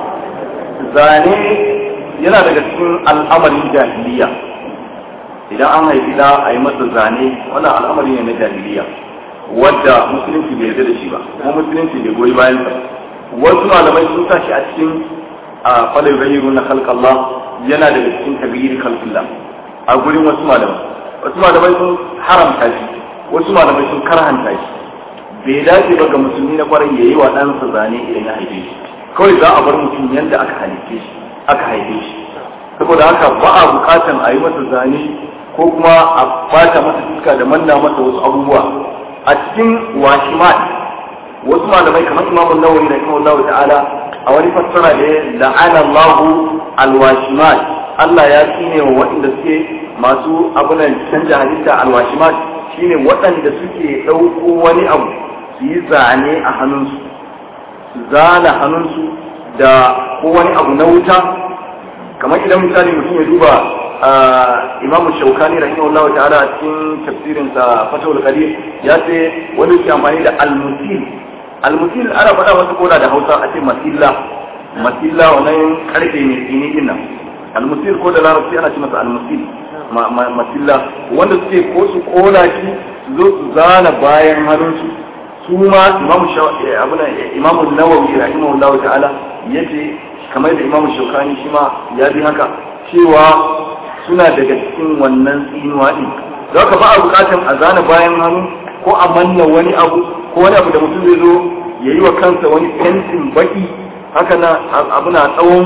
S1: zane yana daga cikin al'amarin jahiliya idan an haifi da a yi masa zane wannan al'amari ne na jahiliya wadda musulunci bai yarda da shi ba kuma musulunci bai goyi bayan sa wasu malamai sun sa shi a cikin a falai bayyana na khalqallah yana daga cikin kabiri khalqillah a gurin wasu malamai wasu malamai sun haramta shi wasu malamai sun karhanta shi bai dace ba ga musulmi na kwarai yayi wa ɗansa zane idan ya haife shi kawai za a bar mutum yadda aka halitte shi aka haife shi saboda haka ba a bukatan a yi masa zane ko kuma a bata masa fuska da manna masa wasu abubuwa a cikin washimat wasu malamai kamar imamun nawawi da imamun nawawi ta'ala a wani fassara da la'ana Allahu alwashimat Allah ya tsine wa waɗanda suke masu abunan canja halitta alwashimat shine waɗanda suke ɗauko wani abu su yi zane a hannunsu su zana hannunsu da ko wani abu na wuta kamar idan misali mutum ya duba imam shaukani rahimahullah ta'ala a cikin tafsirin sa fatawul qadir ya ce wani ke amfani da al-musil al-musil ana faɗa wasu koda da Hausa a ce masilla masilla wannan karfe ne tsini din nan al-musil ko da larabci ana ce masa al-musil masilla wanda suke ko su kola shi su zo su zana bayan hannunsu su ma imam abuna imam nawawi rahimahullahu ta'ala yace kamar da imam shaukani shi ma ya bi haka cewa suna daga cikin wannan tsinuwa din za ka ba a bukatan a zana bayan hannu ko a manna wani abu ko wani abu da mutum zai zo ya yi wa kansa wani fentin baki haka na abu na tsawon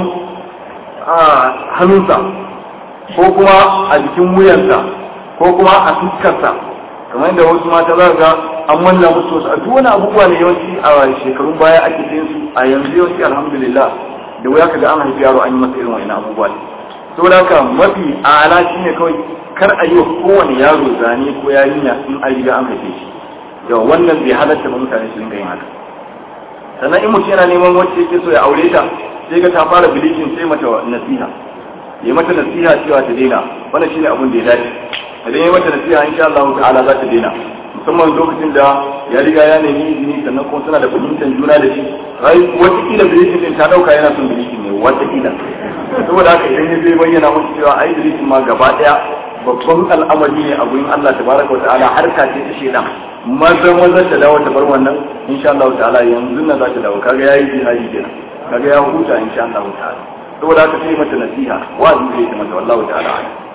S1: hannunsa ko kuma a jikin wuyansa ko kuma a fuskarsa kamar yadda wasu mata za ga an manna musu wasu a duk wani abubuwa ne yawanci a shekarun baya ake yin su a yanzu yawanci alhamdulillah da wuya ka ga an haifi yaro an yi masa irin wani abubuwa ne saboda haka mafi ala shi ne kawai kar a yi wa kowane yaro zane ko yarinya in an riga an haife shi yawa wannan bai halatta ba mutane su dinga yin haka sannan in mutum yana neman wacce yake so ya aure ta sai ga ta fara bilicin sai mata nasiha ya mata nasiha cewa ta daina wannan shine abin da ya dace idan ya mata nasiha insha Allah ta'ala za ta daina musamman lokacin da ya riga ya nemi izini sannan kuma suna da fahimtar juna da shi rai wata kila bilicin din ta dauka yana son bilicin ne wata kila saboda haka idan ya zai bayyana musu cewa ai bilicin ma gaba daya babban al'amari ne a gurin Allah tabaraka wa ta'ala harka ce ta shedan maza maza ta dawo ta bar wannan insha Allah ta'ala yanzu na za ta dawo kaga yayi jihadi kenan kaga ya huta insha Allah ta'ala saboda haka sai mata nasiha wa'azi zai ta mata wallahu ta'ala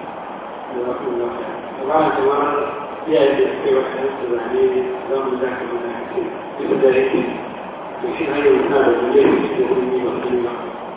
S3: iyaye da suke wa kansu zane za mu za ka mana ake duk da yake to shi hanyar suna da zane da suke wurin yi wa kuma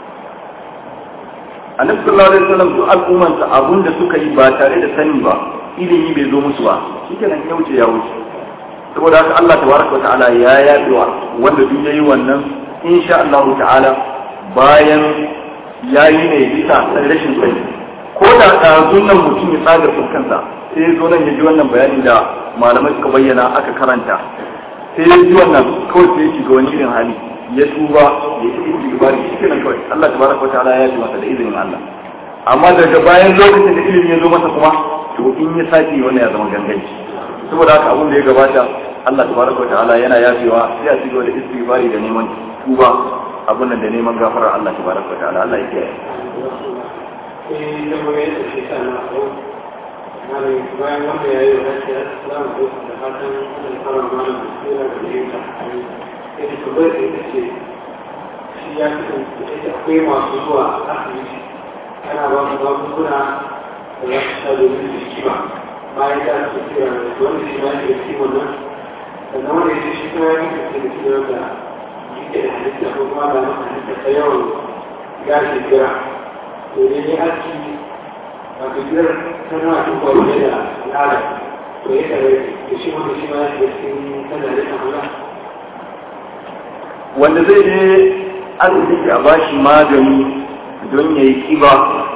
S1: annabi sallallahu alaihi wasallam duk al'umman sa abun da suka yi ba tare da sani ba ilimi bai zo musu ba shikenan ya wuce ya wuce saboda haka Allah tabaraka ta'ala ya yabewa wanda duk yayi wannan insha Allah ta'ala bayan yayi ne bisa rashin sani ko da ɗazun nan mutum ya tsaga fuskansa sai ya zo nan ya ji wannan bayanin da malamai suka bayyana aka karanta sai ya ji wannan kawai sai ya shiga wani irin hali ya tuba ya yi istighfari shi kenan kawai Allah tabaraka ta'ala ya ji masa da izinin Allah amma daga bayan lokacin da ilimi ya zo masa kuma to in ya sake wannan ya zama ganganci saboda haka abin da ya gabata Allah tabaraka ta'ala yana yafewa sai a cigaba da istighfari da neman tuba abin nan da neman gafarar Allah tabaraka ta'ala Allah ya kiyaye
S3: sai zama ya tafi sana ko Mare bayan wanda ya yi wa rashin assalamu alaikum da fatan Allah fara mana basira da fahimta ita tabbai da ita ce shi ya kasance ita akwai masu zuwa asibiti ana ba su magunguna da za su sha domin su kima bayan da su kira da wanda shi ma ya ke kima nan sannan wanda ya shi kuma ya kasance da kima da yake da halitta ko kuma da masa halitta ta yawan gashi gira to ne ne aski a bigiyar tana cin kwaruwa da al'ada to ya kare da shi wanda shi ma ya ke cikin tana da kamala
S1: wanda zai je asibiti a bashi magani don ya yi kiba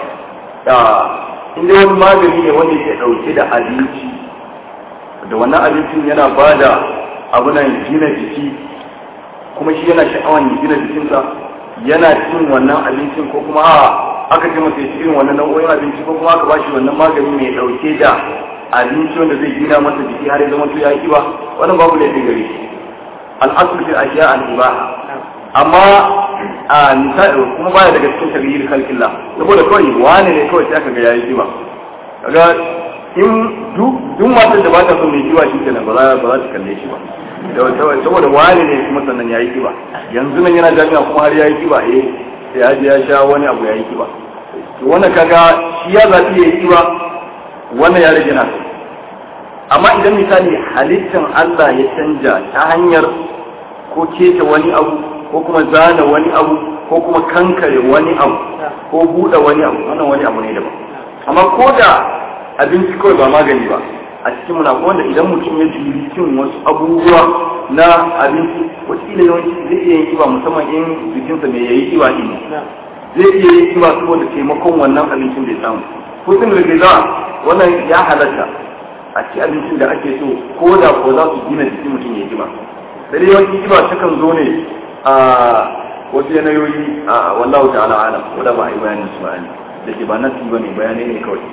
S1: da inda wani magani ne wanda ke ɗauke da abinci da wannan abincin yana ba da abunan gina jiki kuma shi yana sha'awan ya gina jikinsa yana cin wannan abincin ko kuma a aka ce masa ya ci irin wannan nau'o'in abinci ko kuma aka bashi wannan magani mai ɗauke da abinci wanda zai gina masa jiki har ya zama to ya yi kiba wannan babu laifin gare shi al'asul fil ashiya al ibaha amma a misali kuma baya daga cikin taghyir khalqillah saboda kawai wani ne kawai sai aka ga yayi kiba kaga in duk duk matan da ba ta son mai kiba shi kenan ba za ba za ta kalle shi ba saboda wani ne kuma sannan yayi kiba yanzu nan yana jami'a kuma har yayi kiba eh sai ya je ya sha wani abu yayi kiba to wannan kaga shi ya zabi yayi kiba wannan ya rage nasa amma idan misali halittan Allah ya canja ta hanyar ko keta wani abu ko kuma zana wani abu ko kuma kankare wani abu ko buɗe wani abu wannan wani abu ne daban amma ko da abinci kawai ba magani ba a cikin muna wanda idan mutum ya jiri cin wasu abubuwa na abinci wataƙila yawanci zai iya yin kiba musamman in jikinsa mai yayi kiba ɗin zai iya yin kiba saboda taimakon wannan abincin da ya samu hutun rigiza wannan ya halatta a ci abincin da ake so ko da ko za su gina jikin mutum ya kiba da dai yawanci kiba takan zo ne a wasu yanayoyi a wallahu ta'ala alam wanda ba a yi bayanin su bayani da ke ba nasi ba ne bayanai ne kawai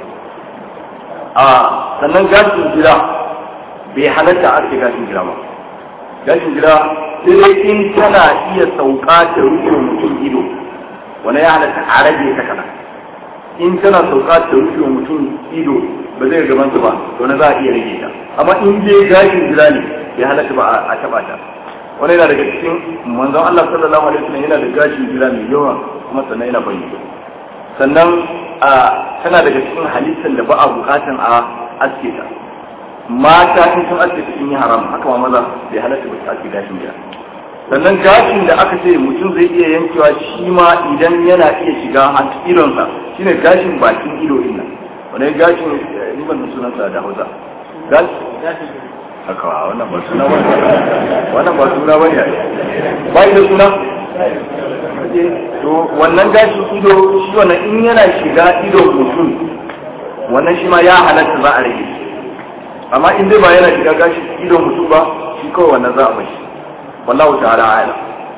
S1: a sannan gashin gida bai halatta a ake gashin gida ba gashin gida sai dai in tana iya sauka ta rufe mutum ido wani ya halatta a rage ta kana in tana sauka ta rufe mutum ido ba zai gaban ba to na za a iya rage ta amma in dai gashin gida ne ya halatta ba a taba ta wani yana daga cikin manzon Allah sallallahu alaihi wasallam yana da gashin gida mai yawa kuma sannan yana bayyana sannan a tana daga cikin halittar da ba a bukatan a aske ta mata in sun aske sun yi haram haka ma maza bai halatta ba su aske gashin gida sannan gashin da aka ce mutum zai iya yankewa shi ma idan yana iya shiga a idonsa shine gashin bakin ido din nan wani gashin ni ban sunansa da Hausa gashin haka wannan ba suna ba wannan ba suna ba ne ba da suna to wannan gashi ido shi wannan in yana shiga ido mutum wannan shi ma ya halatta za a rage amma in dai ba yana shiga gashi ido mutum ba shi kawai wannan za a bashi wallahu ta'ala a'lam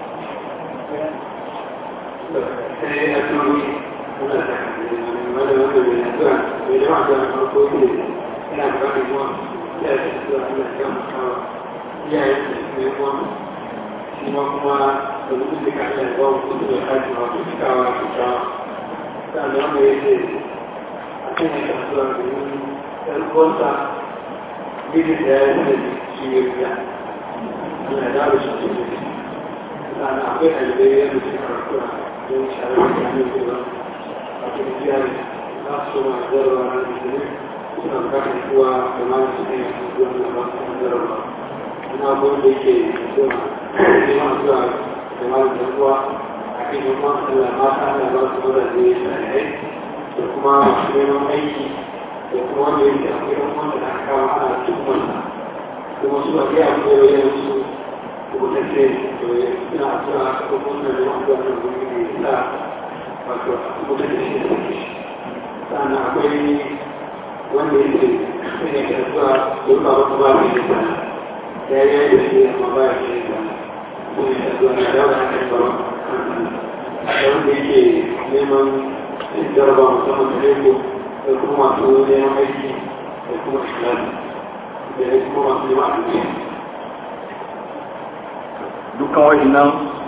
S3: sai a turu wanda wanda wanda mai addu'a mai jama'a da farko ne ina da wani kuma ya ce addu'a Allah ya maka iyayen da su ne kuma shi ma kuma da mutum da ka Allah ya ba mu kudu da kaji ma ku cikawa ku ta sannan wanda ya ce a kan ya addu'a da yin ɗan uwansa bidin da ya yi da shi ya biya Allah ya dawo shi cikin sannan akwai ɗalibai yadda suka karatu don sharar da hannun kuma a cikin jiyar za su ma zarwa na musulmi suna bukatar kuwa da ma su ne zuwa na ba su zarwa ina abubuwan da yake zuwa neman zuwa da ma da kuwa a kan yi kuma Allah mata Allah ba su zuwa da ya shari'ai da kuma masu neman aiki da kuma wanda yake akwai ɗan wanda da aka kawo ana cikin kuma su a biya koyar su mutane suna tura ko kuma da wanda wannan guri ne da wato mutane shi da shi sannan akwai wanda yake sai ne ka zuwa don ba wata ba mai da ya yi da shi amma ba ya shi da ko ne ka zuwa na dawo da kan ba da wanda yake neman jaraba musamman da lego da kuma masu neman aiki da kuma islami da kuma masu neman abinci
S1: dukkan wa'annan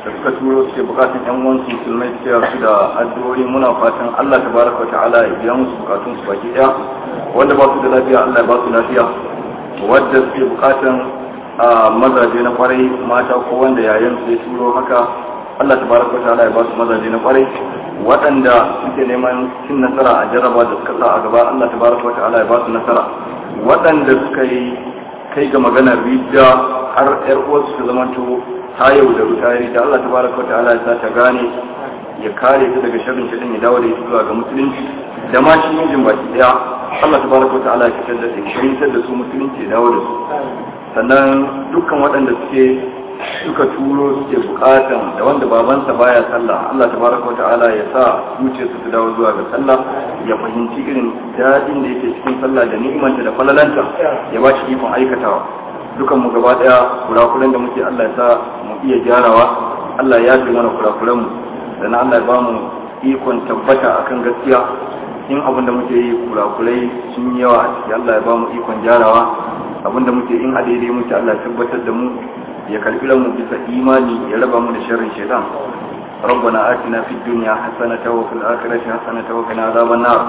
S1: da suka turo suke bukatun yan uwansu musulmai suke su da addu'o'i muna fatan Allah tabaraka ta'ala ya biya musu bukatun su baki daya wanda ba su da lafiya Allah ya ba su lafiya wadda suke bukatan a mazaje na kwarai mata ko wanda yayin su ya turo haka Allah tabaraka ta'ala ya ba su mazaje na kwarai waɗanda suke neman cin nasara a jarraba da suka sa a gaba Allah tabaraka ta'ala ya ba su nasara waɗanda suka yi kai ga maganar rijiya har yar uwarsu ta zamanto ta yau da ruta ya da Allah tabaraka wa ta'ala ya sa ta gane ya kare ta daga sharrin shi ya dawo da ita zuwa ga musulunci da ma shi mijin baki daya Allah tabaraka wa ta'ala ya fitar da su shirintar da su musulunci ya dawo da su sannan dukkan waɗanda suke suka turo suke bukatan da wanda babansa baya sallah Allah tabaraka wa ta'ala ya sa zuciyarsu ta dawo zuwa ga sallah ya fahimci irin daɗin da yake cikin sallah da ni'imanta da falalanta ya ba shi ikon aikatawa dukan mu gaba daya kurakuran da muke Allah ya sa mu iya gyarawa Allah ya fi mana kurakuran mu sannan Allah ya ba mu ikon tabbata akan gaskiya in abin da muke yi kurakurai sun yi yawa a ciki Allah ya ba mu ikon gyarawa abin da muke in a daidai muke Allah ya tabbatar da mu ya karbi mu bisa imani ya raba mu da sharrin shaitan ربنا آتنا في الدنيا حسنة وفي الآخرة حسنة وقنا عذاب النار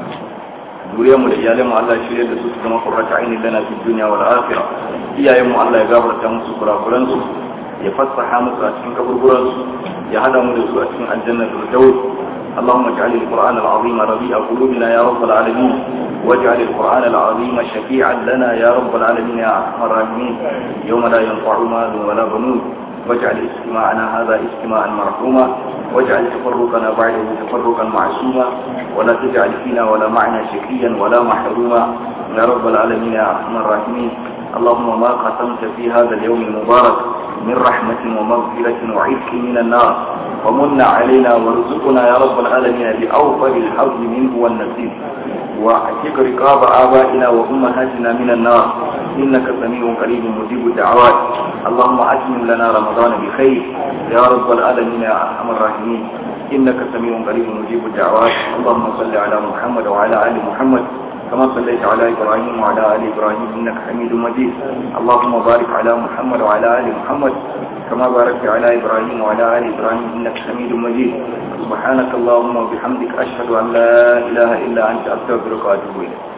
S1: zuriyar mu da iyalan mu Allah shirye da su su zama qurrata ainin lana fi dunya wal akhirah iyayen mu Allah ya gafarta musu kurakuran su ya fassaha musu a cikin kaburburan su ya hada mu da su a cikin aljannatul firdaus اللهم اجعل القرآن العظيم ربيع قلوبنا يا رب العالمين واجعل القرآن العظيم شفيعا لنا يا رب العالمين يا أرحم الراحمين يوم لا ينفع مال ولا بنون واجعل اجتماعنا هذا اجتماعا مرحوما واجعل تفرقنا بعده تفرقا معصوما ولا تجعل فينا ولا معنا شقيا ولا محروما يا رب العالمين يا ارحم الراحمين اللهم ما قسمت في هذا اليوم المبارك من رحمة ومغفرة وعتق من النار ومن علينا وارزقنا يا رب العالمين بأوفر الحظ منه والنصيب واعتق رقاب آبائنا وأمهاتنا من النار إنك سميع قريب مجيب الدعوات اللهم أتمم لنا رمضان بخير يا رب العالمين يا أرحم الراحمين إنك سميع قريب مجيب الدعوات اللهم صل على محمد وعلى آل محمد كما صليت على إبراهيم وعلى آل إبراهيم إنك حميد مجيد اللهم بارك على محمد وعلى آل محمد كما باركت على إبراهيم وعلى آل إبراهيم إنك حميد مجيد سبحانك اللهم وبحمدك أشهد أن لا إله إلا أنت أستغفرك وأتوب إليك